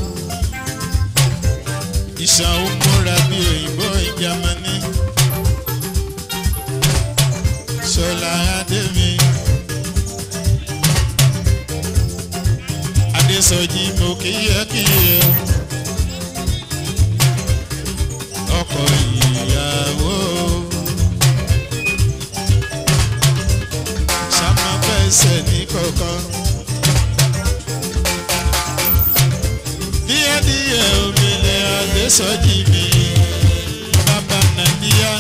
Iṣan ó múra bí òyìnbó ìjàmánì. Ṣọlá Adé mi. Adésọjí mo kíyẹkíyẹ ọkọ ìyàwó sàmàfẹsẹ ní kọ̀ọ̀kan díẹ̀díẹ̀ omilẹ Adésọjí mi bàbá Nàìjíríà.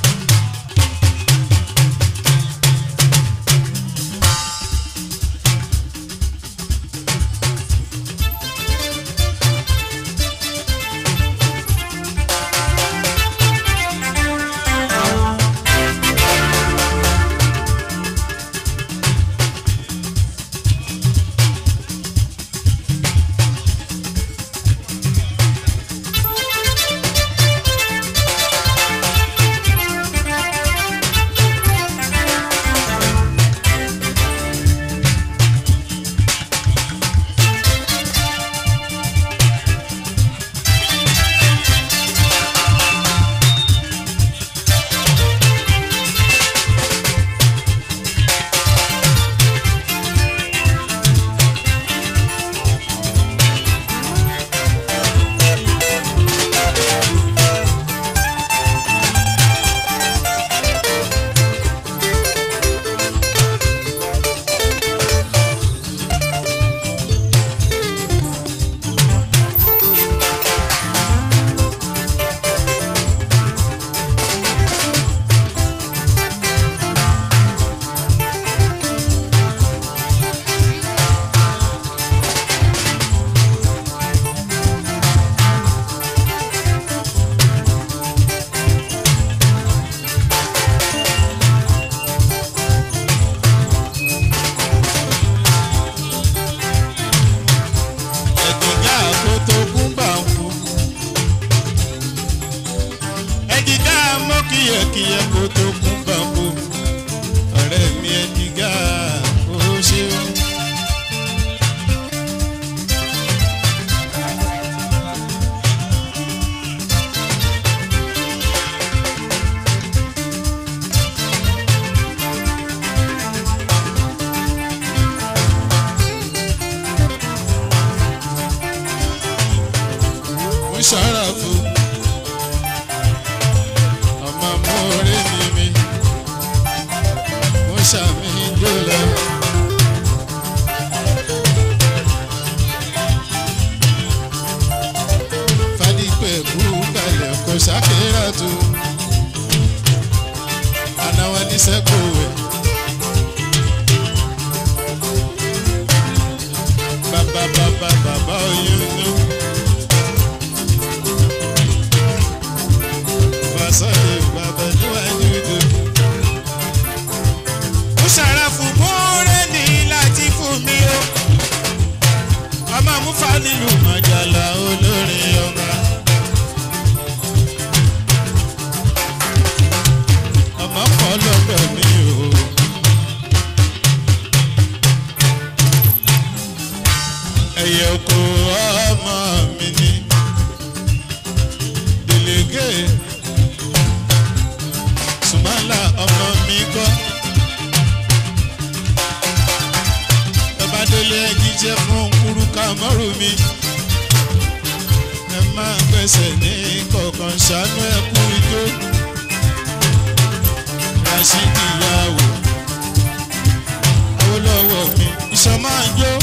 ẹ̀dùnjà àkótó gúnbà ń kú. ẹ̀dìgá mọ́ kíyẹ̀kíyẹ̀ kótó gúnbà ń kú. ọ̀rẹ́ mi ẹ̀dìgá ó ṣe o. mo ṣọ́ra fún ọmọ mọ́ọ̀rẹ́ mi mi mo ṣàmì dọ́là. fadípẹ̀ kú kalẹ̀ kò ṣàkérà tó anáwó ní sẹ́kọ̀ọ́ wẹ̀. bàbá bàbá bàbá oyún nù. Fasade bàbá níwájú ìdè. Ó ṣàràfù múrẹ́ ní láti fún mi o. Ọmọ Mufa nílùú Màjàlá olórin ọba. Ọmọ kan lọ́dọ̀ mi o. kọmọrù mi ẹ máa gbẹ̀sẹ̀ ní kọ̀ọ̀kan ṣàánú ẹ kú ijó rasidi yàwó olówó mi iṣan máa ń jó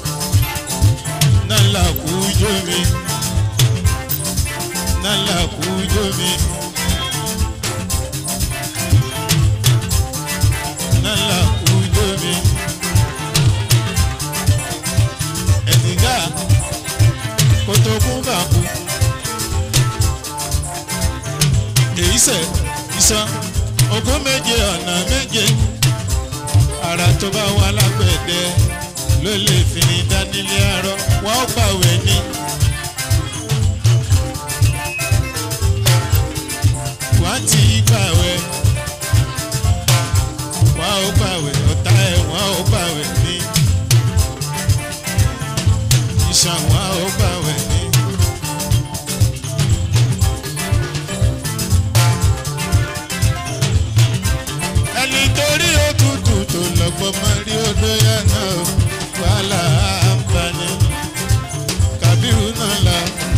nálà kú ijó mi nálà kú ijó mi. nálà kú ijó mi. ẹ̀dìgá kótó kún bàkú. èyí sẹ̀ iṣan ogún méje ọ̀nà méje ara tó bá wà lágbẹ̀dẹ ló lè fi ní dánilé arọ wọn ó gbàwé ní. wọ́n ti gbàwé wọ́n ó gbàwé ọ̀tá ẹ̀ wọ́n ó gbàwé ní. iṣan wọ́n ó gbàwé ní. ẹni torí òtútù tó lọ́gbọ́n máa rí odò yẹn náà wàhálà àǹfààní kàbírù náà la.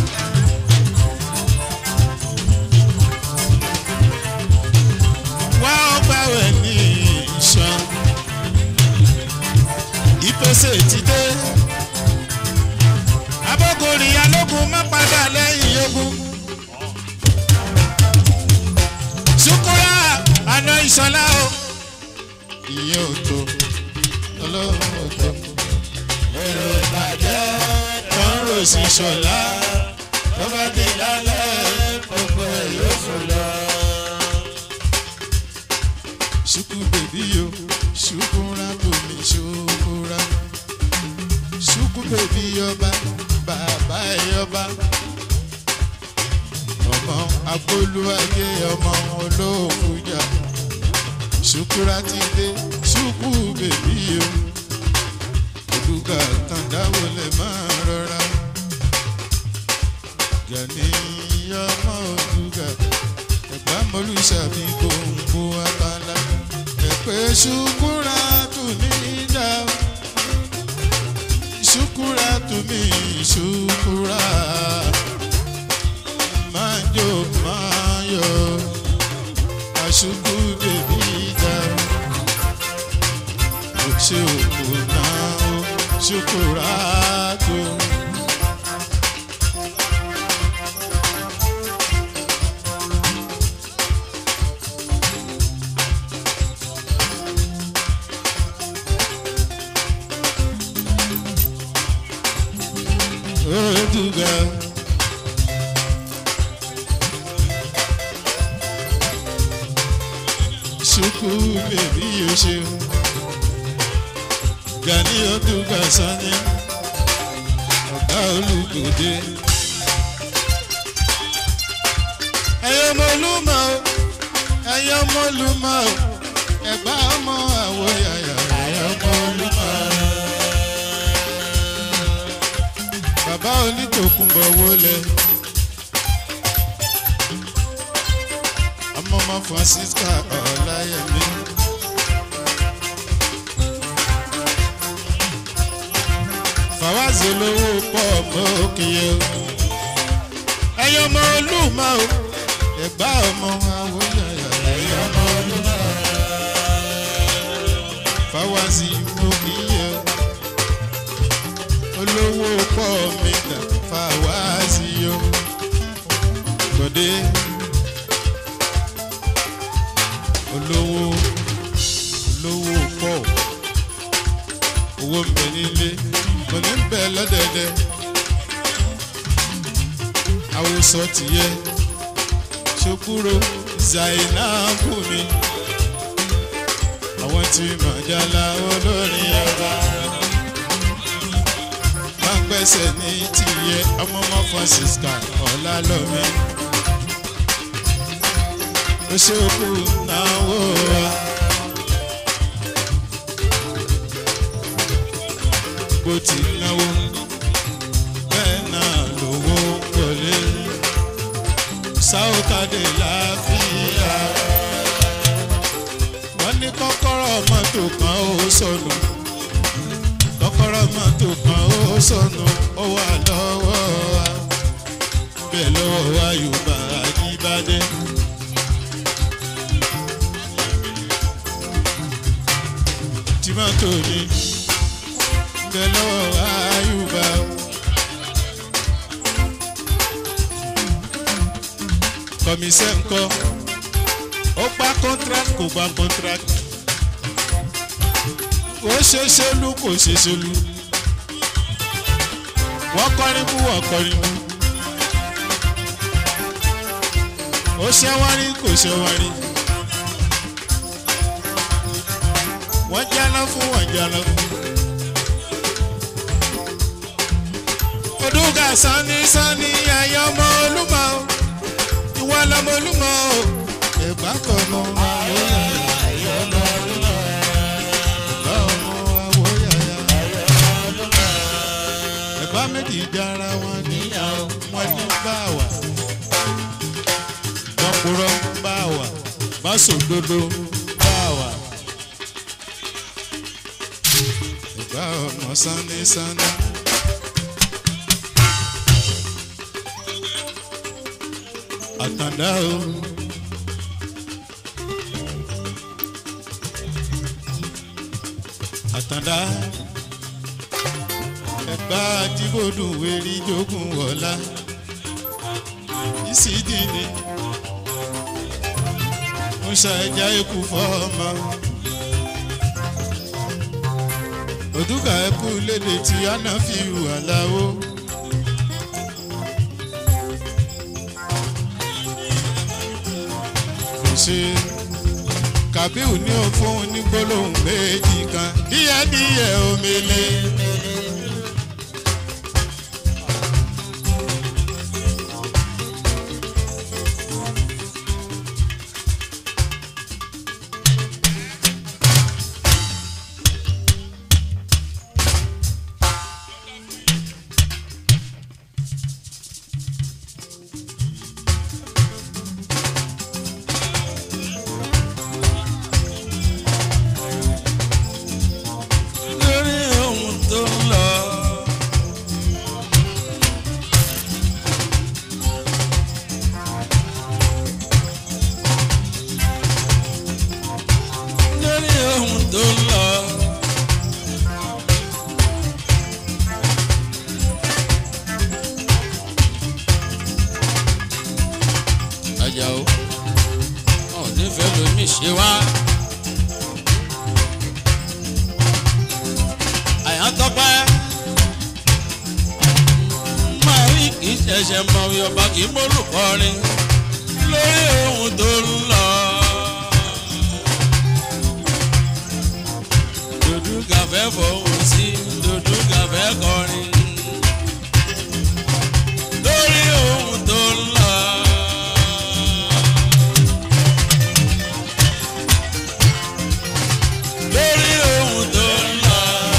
wá ọgbà wẹ̀ ní ìṣàn ìpèsè ti dé abókòrì alógun má padà lẹ́yìn ogun. sukura àná ìṣọlá o. ìyẹn ò tó ọlọ́run ò tó. èrò ìbàjẹ́ tó ń rò sí ṣọlá tó bá dé lálẹ́ gbogbo ẹ̀ yóò fò lọ. ṣùkú bèbí yo ṣùkúra bòmí ṣùkúra ṣùkú bèbí yọba bàbá ẹ̀ yọba ọmọ agbóluwájé ọmọ olóòkújà ṣùkúra ti dé ṣùkú bèbí o olùkà tàǹdáwò lè máa rọra gani ọmọ olùkà ẹgbà mọlúṣàbí gbòǹgbò abala ẹpẹ ṣùkúra tù ní ìjà ṣùkúra tù mí ṣùkúra máa jó máa yọ aṣùkú bèbí ìjà kò ṣe òkú náà ó ṣùkúra tó. Oduga. Ṣùkú bèbí yóò ṣe o. Gani Oduga Sani. Ọ̀gá olùgbòde. Ẹyọ ọmọ olúmọ o. Ẹyọ ọmọ olúmọ o. Ẹ̀gbá ọmọ àwọ̀ yàyà. Ẹyọ ọmọ olúmọ o. bàbá onítòkùnbọ̀ wọlé ọmọ ọmọ francisca ọláyẹmí fàwáàzì olówó pọ̀ mọ́ òkèèyè o ẹ̀yọ́ ọmọ olúmọ o ẹ̀gbá ọmọ awóyàyà ẹ̀yọ́ ọmọ olúmọ fàwáàzì òkèèyè o olówó pọ̀ mi dà fàwáàzì o gbọ̀dé olówó olówó pọ̀ owó ń bẹ nílé kò ní bẹ lọ́dẹ̀dẹ̀ àwòsọ tìyẹ ṣokúrò zainabu mi àwọn tí màjálá olórin ẹ̀rọ máa ń gbẹ́sẹ̀ ní tìyẹ ọmọọmọ francisca ọ̀làlọ́mí ó ṣokú náwó wa. bó ti náwó bẹ́ẹ̀ náà lówó wọlé sáwọ́kadì láfíà wọ́n ní kọ́kọ́rọ́ mọ́tò kan ó sọnù kọ́kọ́rọ́ mọ́tò kan ó sọnù ó wà lọ́wọ́ wa bẹ́ẹ̀ lọ́wọ́ wa yorùbá àjíbádé. tí mọ́tò ní bẹ́ẹ̀ lọ́wọ́ wa yorùbá. kọ̀mísẹ́ ńkọ́ ó gba contract kò gba contract ó ṣe ṣolú kò ṣe ṣolú wọ́n kọrin bú wọ́n kọrin bú ó ṣe wọ́n rí kò ṣe wọ́n rí wọ́n jáná fún wọ́n jáná fún. odúgà sanni sanni ayé ọmọ olúmọ ìwọ lọmọ olúmọ o ẹgbà kan mọ ayé ọmọ olúmọ ẹgbà ọmọ àwọ yàyà ẹgbà méjì dára wọn níyàwó wọn ní báwà tọkùrọ báwà báṣòdodo báwà ẹgbà ọmọ sanni sanni. àtàndá o. àtàndá ẹ̀gbá àdìbòdùn wẹ̀rí jogun wọ̀lá ìsídìní ń ṣàìjà ikú fọ́ọ̀mà òdúkà ẹkú lédè tí àná fi hùwà láwó. ṣe kàbíù ní òfun ní gbólóhùn méjì kan díẹ̀díẹ̀ omele. lórí ohun tó ń lọ. lórí ohun tó ń lọ. Àjàó ọ̀ nífẹ̀ẹ́ lomi ṣe wá. àyàntọ́pẹ́. máa rí kì í ṣẹ̀ṣẹ̀ mọ ọba kì í mólùkọrin lórí ohun tó ń lọ. dòdú kàfẹ́ fọwọ́ sí dòdú kàfẹ́ kọrin lórí ohun tó ń lọ. lórí ohun tó ń lọ.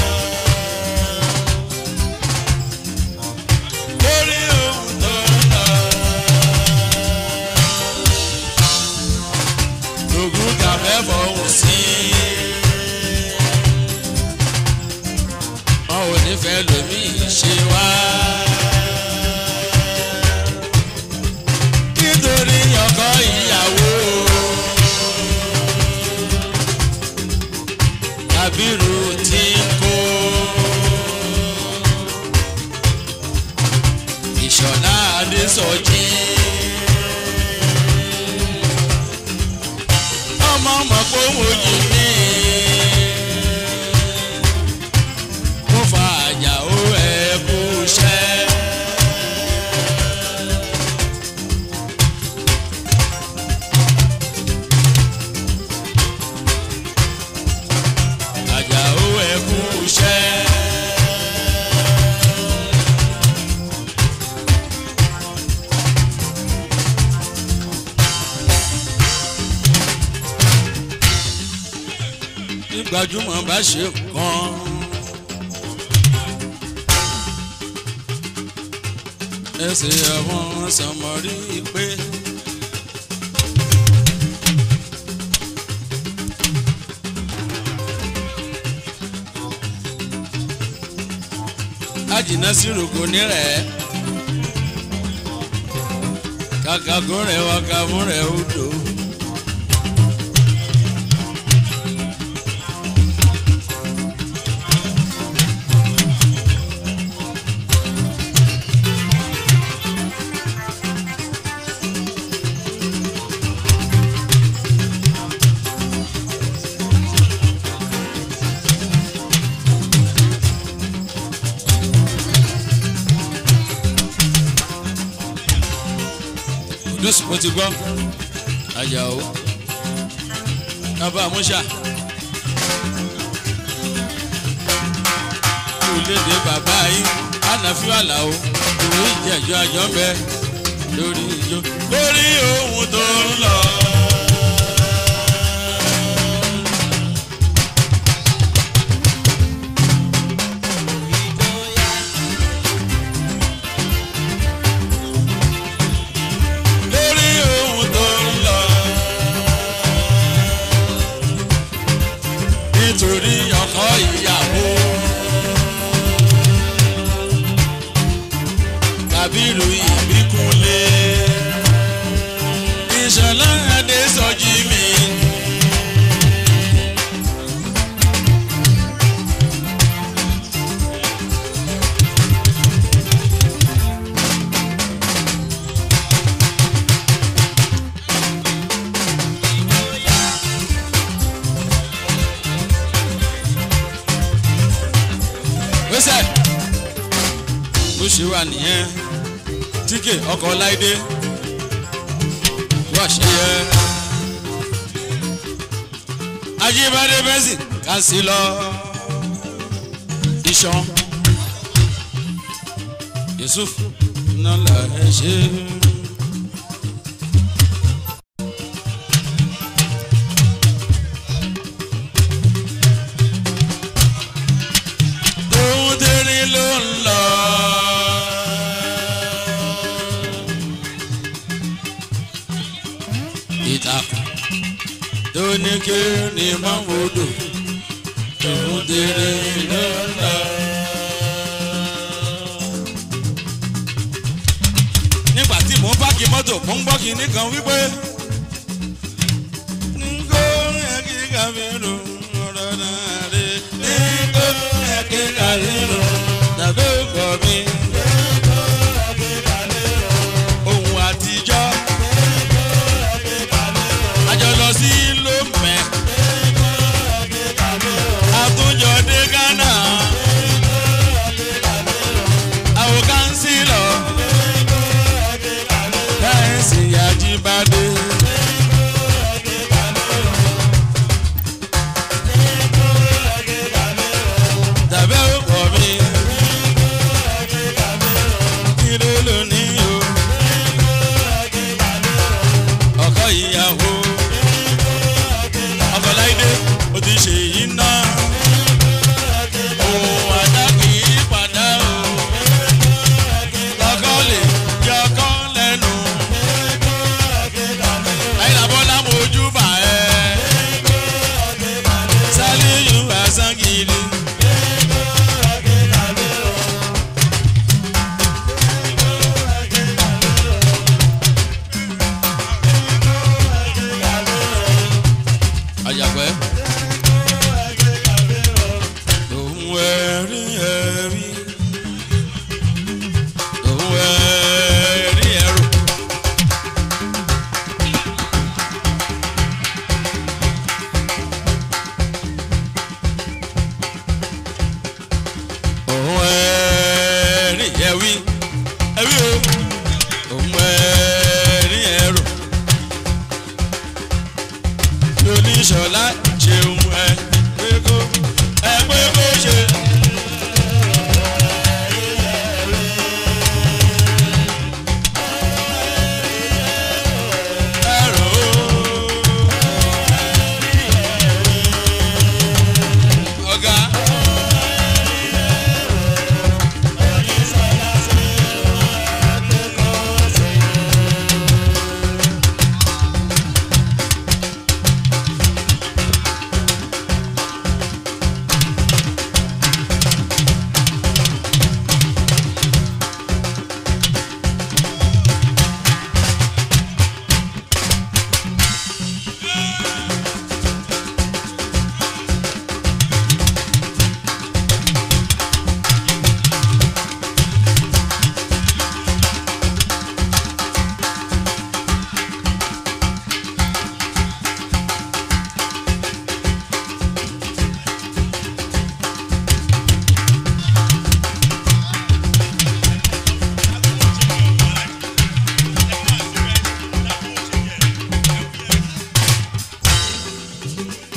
lórí ohun tó ń lọ. lògùn kàfẹ́ fọwọ́ sí. wọn ò ní fẹ́ lómi ṣe wá. nítorí ọkọ ìyàwó. Kábírù tí ń kó. Ìṣọ̀lá Adésọjí. Ọmọ ọmọ kó wòye mí. Mo fa àjàó ẹ̀ kú iṣẹ́. Àjàó ẹ̀ kú iṣẹ́. Bí gbajúmọ̀ bá ṣe kàn. Ẹsẹ̀ àwọn sọmọrí pé. àjìnà sí rògbò nírẹ̀ kàkà kó rẹ̀ wá ká mú rẹ̀ ó dò. kudus mo ti gbọ́ ajáò bàbá musa olóde bàbá yìí ànàfíà àlàó ìwé ìjẹ́jọ́ àjọ ń bẹ lórí ìjọ lórí ohun tó ń lọ. lórí ohun tó ń lọ. nítorí ọkọ ìyàwó. kábírù ìbíkúnlé. ìṣọ̀lá adé sọjí mi. gbèsè bó ṣe wà nìyẹn tíkè ọkọ̀ láìdé wà ṣe yẹ. ajíbádé bẹ́sì ká sí lọ iṣan yusuf nọlá ẹ ṣe. tóun tẹ́rí ló ń lọ. ìtàkùn tó ní kí ni máa ń wodò tóun tẹ́rí ló ń lọ. nígbà tí mò ń páàkì mọ́tò mò ń gbọ́ kinní kan wípé. Ngo ẹ̀kí kàmírù ọ̀rọ̀ náà rè. Ngo ẹ̀kí kàmírù tàbí ọkọ̀ mi. Ohun àtijọ́. Àjọ lọ sí Lomẹ. Àtúnjọ dé Ghana. Àwọn kánsílọ̀. Káyọ̀sì Ajíbádé. tàbí ọkọ mi. kí ló lò ní o. ọkọ ìyàwó. ọkọ láìdé o ti ṣe yìí ná. òun àdá kì í padà o. ọkọ lè yọ ọkọ lẹ́nu. láyé làbọ́lá mojú bà ẹ́. sálíyù àsángìrì. àjàpẹ́. òun ẹ̀rí ẹ̀rí òun ẹ̀rí ẹ̀rù. òun ẹ̀rí ẹ̀wí ẹ̀wí o òun ẹ̀rí ẹ̀rù oníṣọlá ṣeun ẹ pé kó ẹ pé kó ṣe. Ẹ̀rọ o. Ọ̀gá.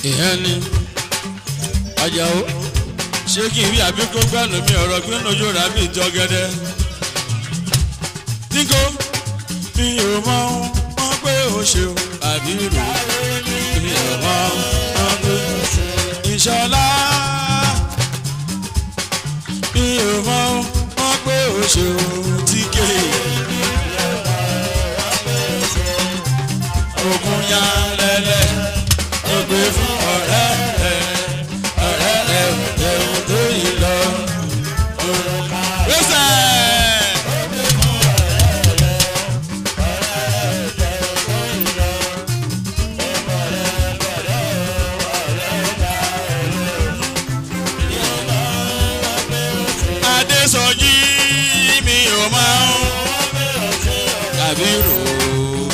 ìyẹn ni ajáò ṣé kí n rí àbí kó gbànú mi ọ̀rọ̀ pé nojú rà bí ìjọ gẹ́dẹ́. níko mi ò mọ wọn pé o ṣeun àbí rò mi ò mọ wọn pé o ṣeun. ìṣọlá mi ò mọ wọn pé o ṣeun tíkè. ogun ya lẹ́lẹ́ ó gbé fún ọ̀rẹ́ rẹ̀ ọ̀rẹ́ rẹ̀ ẹ̀wù tó yìí lọ. Rẹ́sẹ̀. Adésọjí mi ò máa ń tàbí rò ó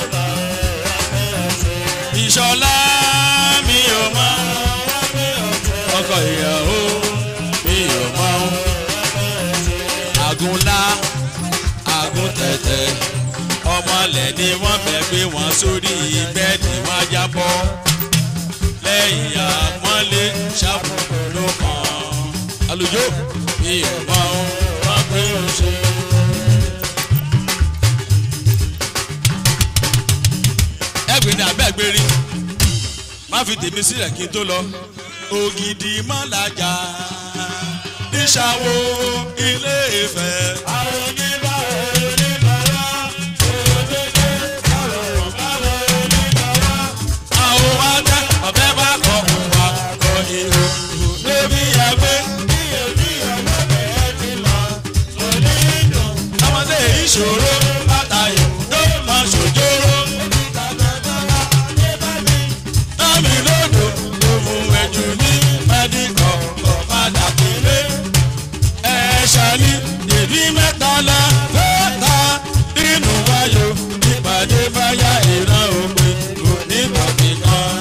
ìṣọlá mi ò mọ ọkọ ìyàwó mi ò mọ àgúnlá àgúntẹ̀tẹ̀ ọmọlẹ̀ ni wọ́n fẹ́ gbé wọn sórí bẹ́ẹ̀dì wọn jábọ́ lẹ́yìn àpọ́nlé ṣàbùkù ló kàn àlùjọ mi ò mọ wọn pé ó ṣe. ẹgbẹ́ ni abẹ́gbẹ́ rí má fi tèmi sílẹ̀ kí n tó lọ. ògidì mọ́lájà níṣàwó ilé ìfẹ́. àwọn wa tẹ ọbẹ bá kọ wà kọ ihò lóbi ẹgbẹ. ọmọdé ìṣòro látàyò ló máa ṣòjóró. Lámi lódò òun ẹ̀jù ní mẹ́díkọ̀ ọ̀padà kéré. Ẹ̀ṣà ni dèbí mẹ́ta la fẹ́ta nínú wáyò ìpàdé báyà ìran òpin kò ní bọ̀dé kan.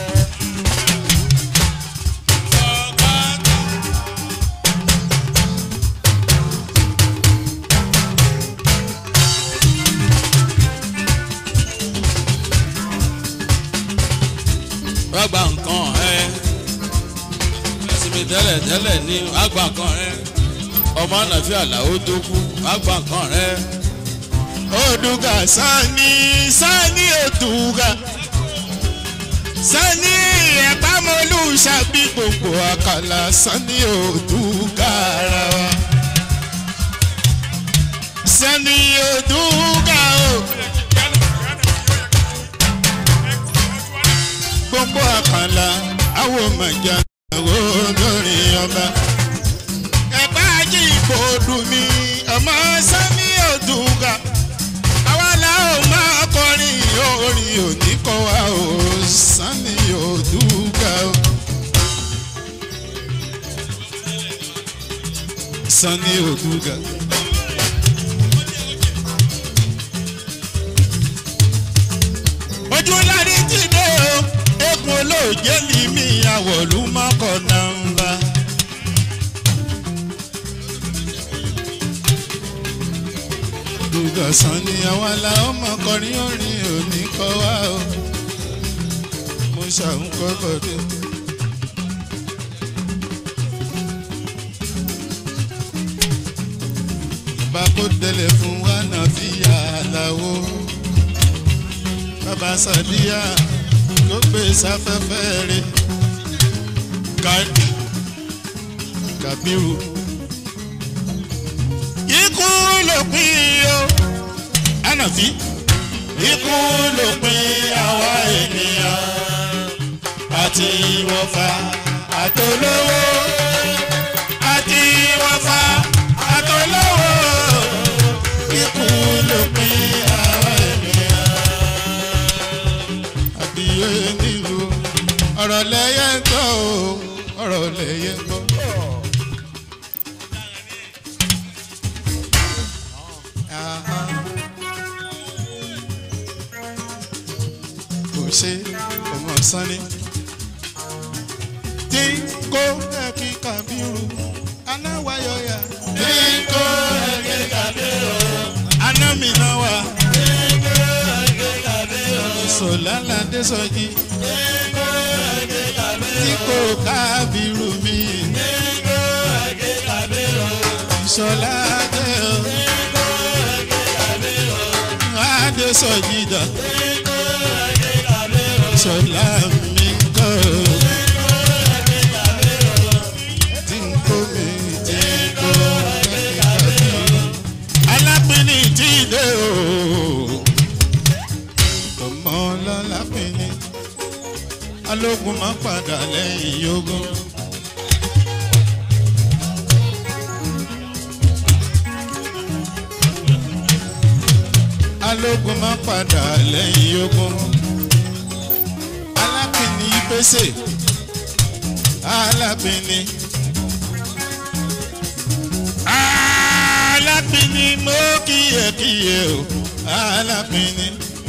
Rọ́gbà nǹkan ẹ̀ sinmi tẹ́lẹ̀ tẹ́lẹ̀ ní àgbà nǹkan rẹ̀ ọmọ ànàfíà làwọn tó kú àgbà nǹkan rẹ̀. Oduga sani sani oduga sani ẹ̀pámọ́lù ṣàbí gbogbo àkàlà sani oduga ara wa. Sani oduga o. Gbogbo àkàlà àwọn màjà àwọn olórí ọba. Ẹ̀pá ají ìbò dùn mí ọmọ sani oduga àwa la ó máa kọrin orin òní kọ wa ó sani òdúgà ó. sani òdúgà. ojú lárí ti dé o egun olóòjé ni mi àwọ̀lú mọ́kọ̀ nàmbá. Dùgọ̀sán ni àwa la ọmọ kọrin orin òní kọ wá o. Mo ṣàǹkọ́ bọ̀dé. Bàbá kò tẹ̀lé fún wa náà fi yà á láwo. Bàbá Sàdíyà ló gbé sáfẹ́fẹ́ rẹ̀. Kàbírù ikú lópin o ànàfí ikú lópin àwa ènìyàn àti ìwọ̀fà àtolówó àti ìwọ̀fà àtolówó ikú lópin àwa ènìyàn. àbíyé nílùú ọ̀rọ̀ lẹ́yẹ ń gbọ́ o ọ̀rọ̀ lẹ́yẹ ń gbọ́. kò ṣe ọmọ sanni. tí kò ẹ̀kí kàbírù anáwáyọ̀yà. tí kò ẹ̀kí kàbírù anámìnà wà. sọ̀lá ládé sọ́jí. kábírù mi ìṣọlá dé o adé sọjídà ìṣọlá mi kọ́ tí n kó mi tí n kó kábírù alápínì tí ì dé o ọmọ ọlọ́lápínì alógun máa padà lẹ́yìn ogun. alógun máa padà lẹ́yìn ogun. alápínì pèsè alápínì. alápínì mo kíyèkíyè o alápínì.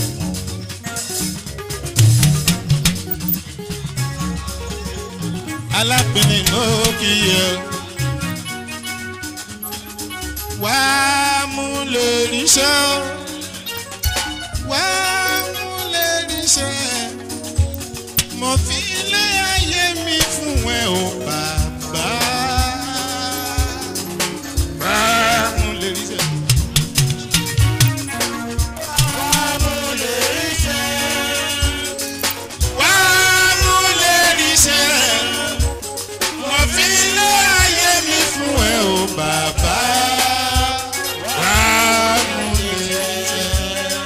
alápínì mo kíyè o. wàá mú lórí ṣọ́ wá múlẹ̀ níṣẹ́ mo fi ilé ayé mi fún ẹ o bàbá. wá múlẹ̀ níṣẹ́. wá múlẹ̀ níṣẹ́ mo fi ilé ayé mi fún ẹ o bàbá. wá múlẹ̀ níṣẹ́.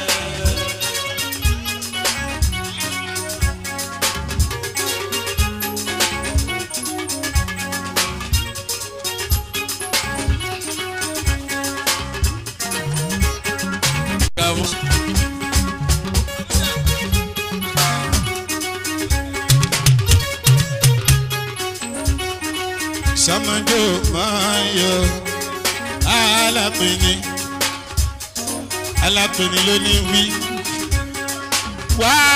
sọmọdé máa ń yọ alápẹ̀ni alápẹ̀ni ló ní wí wá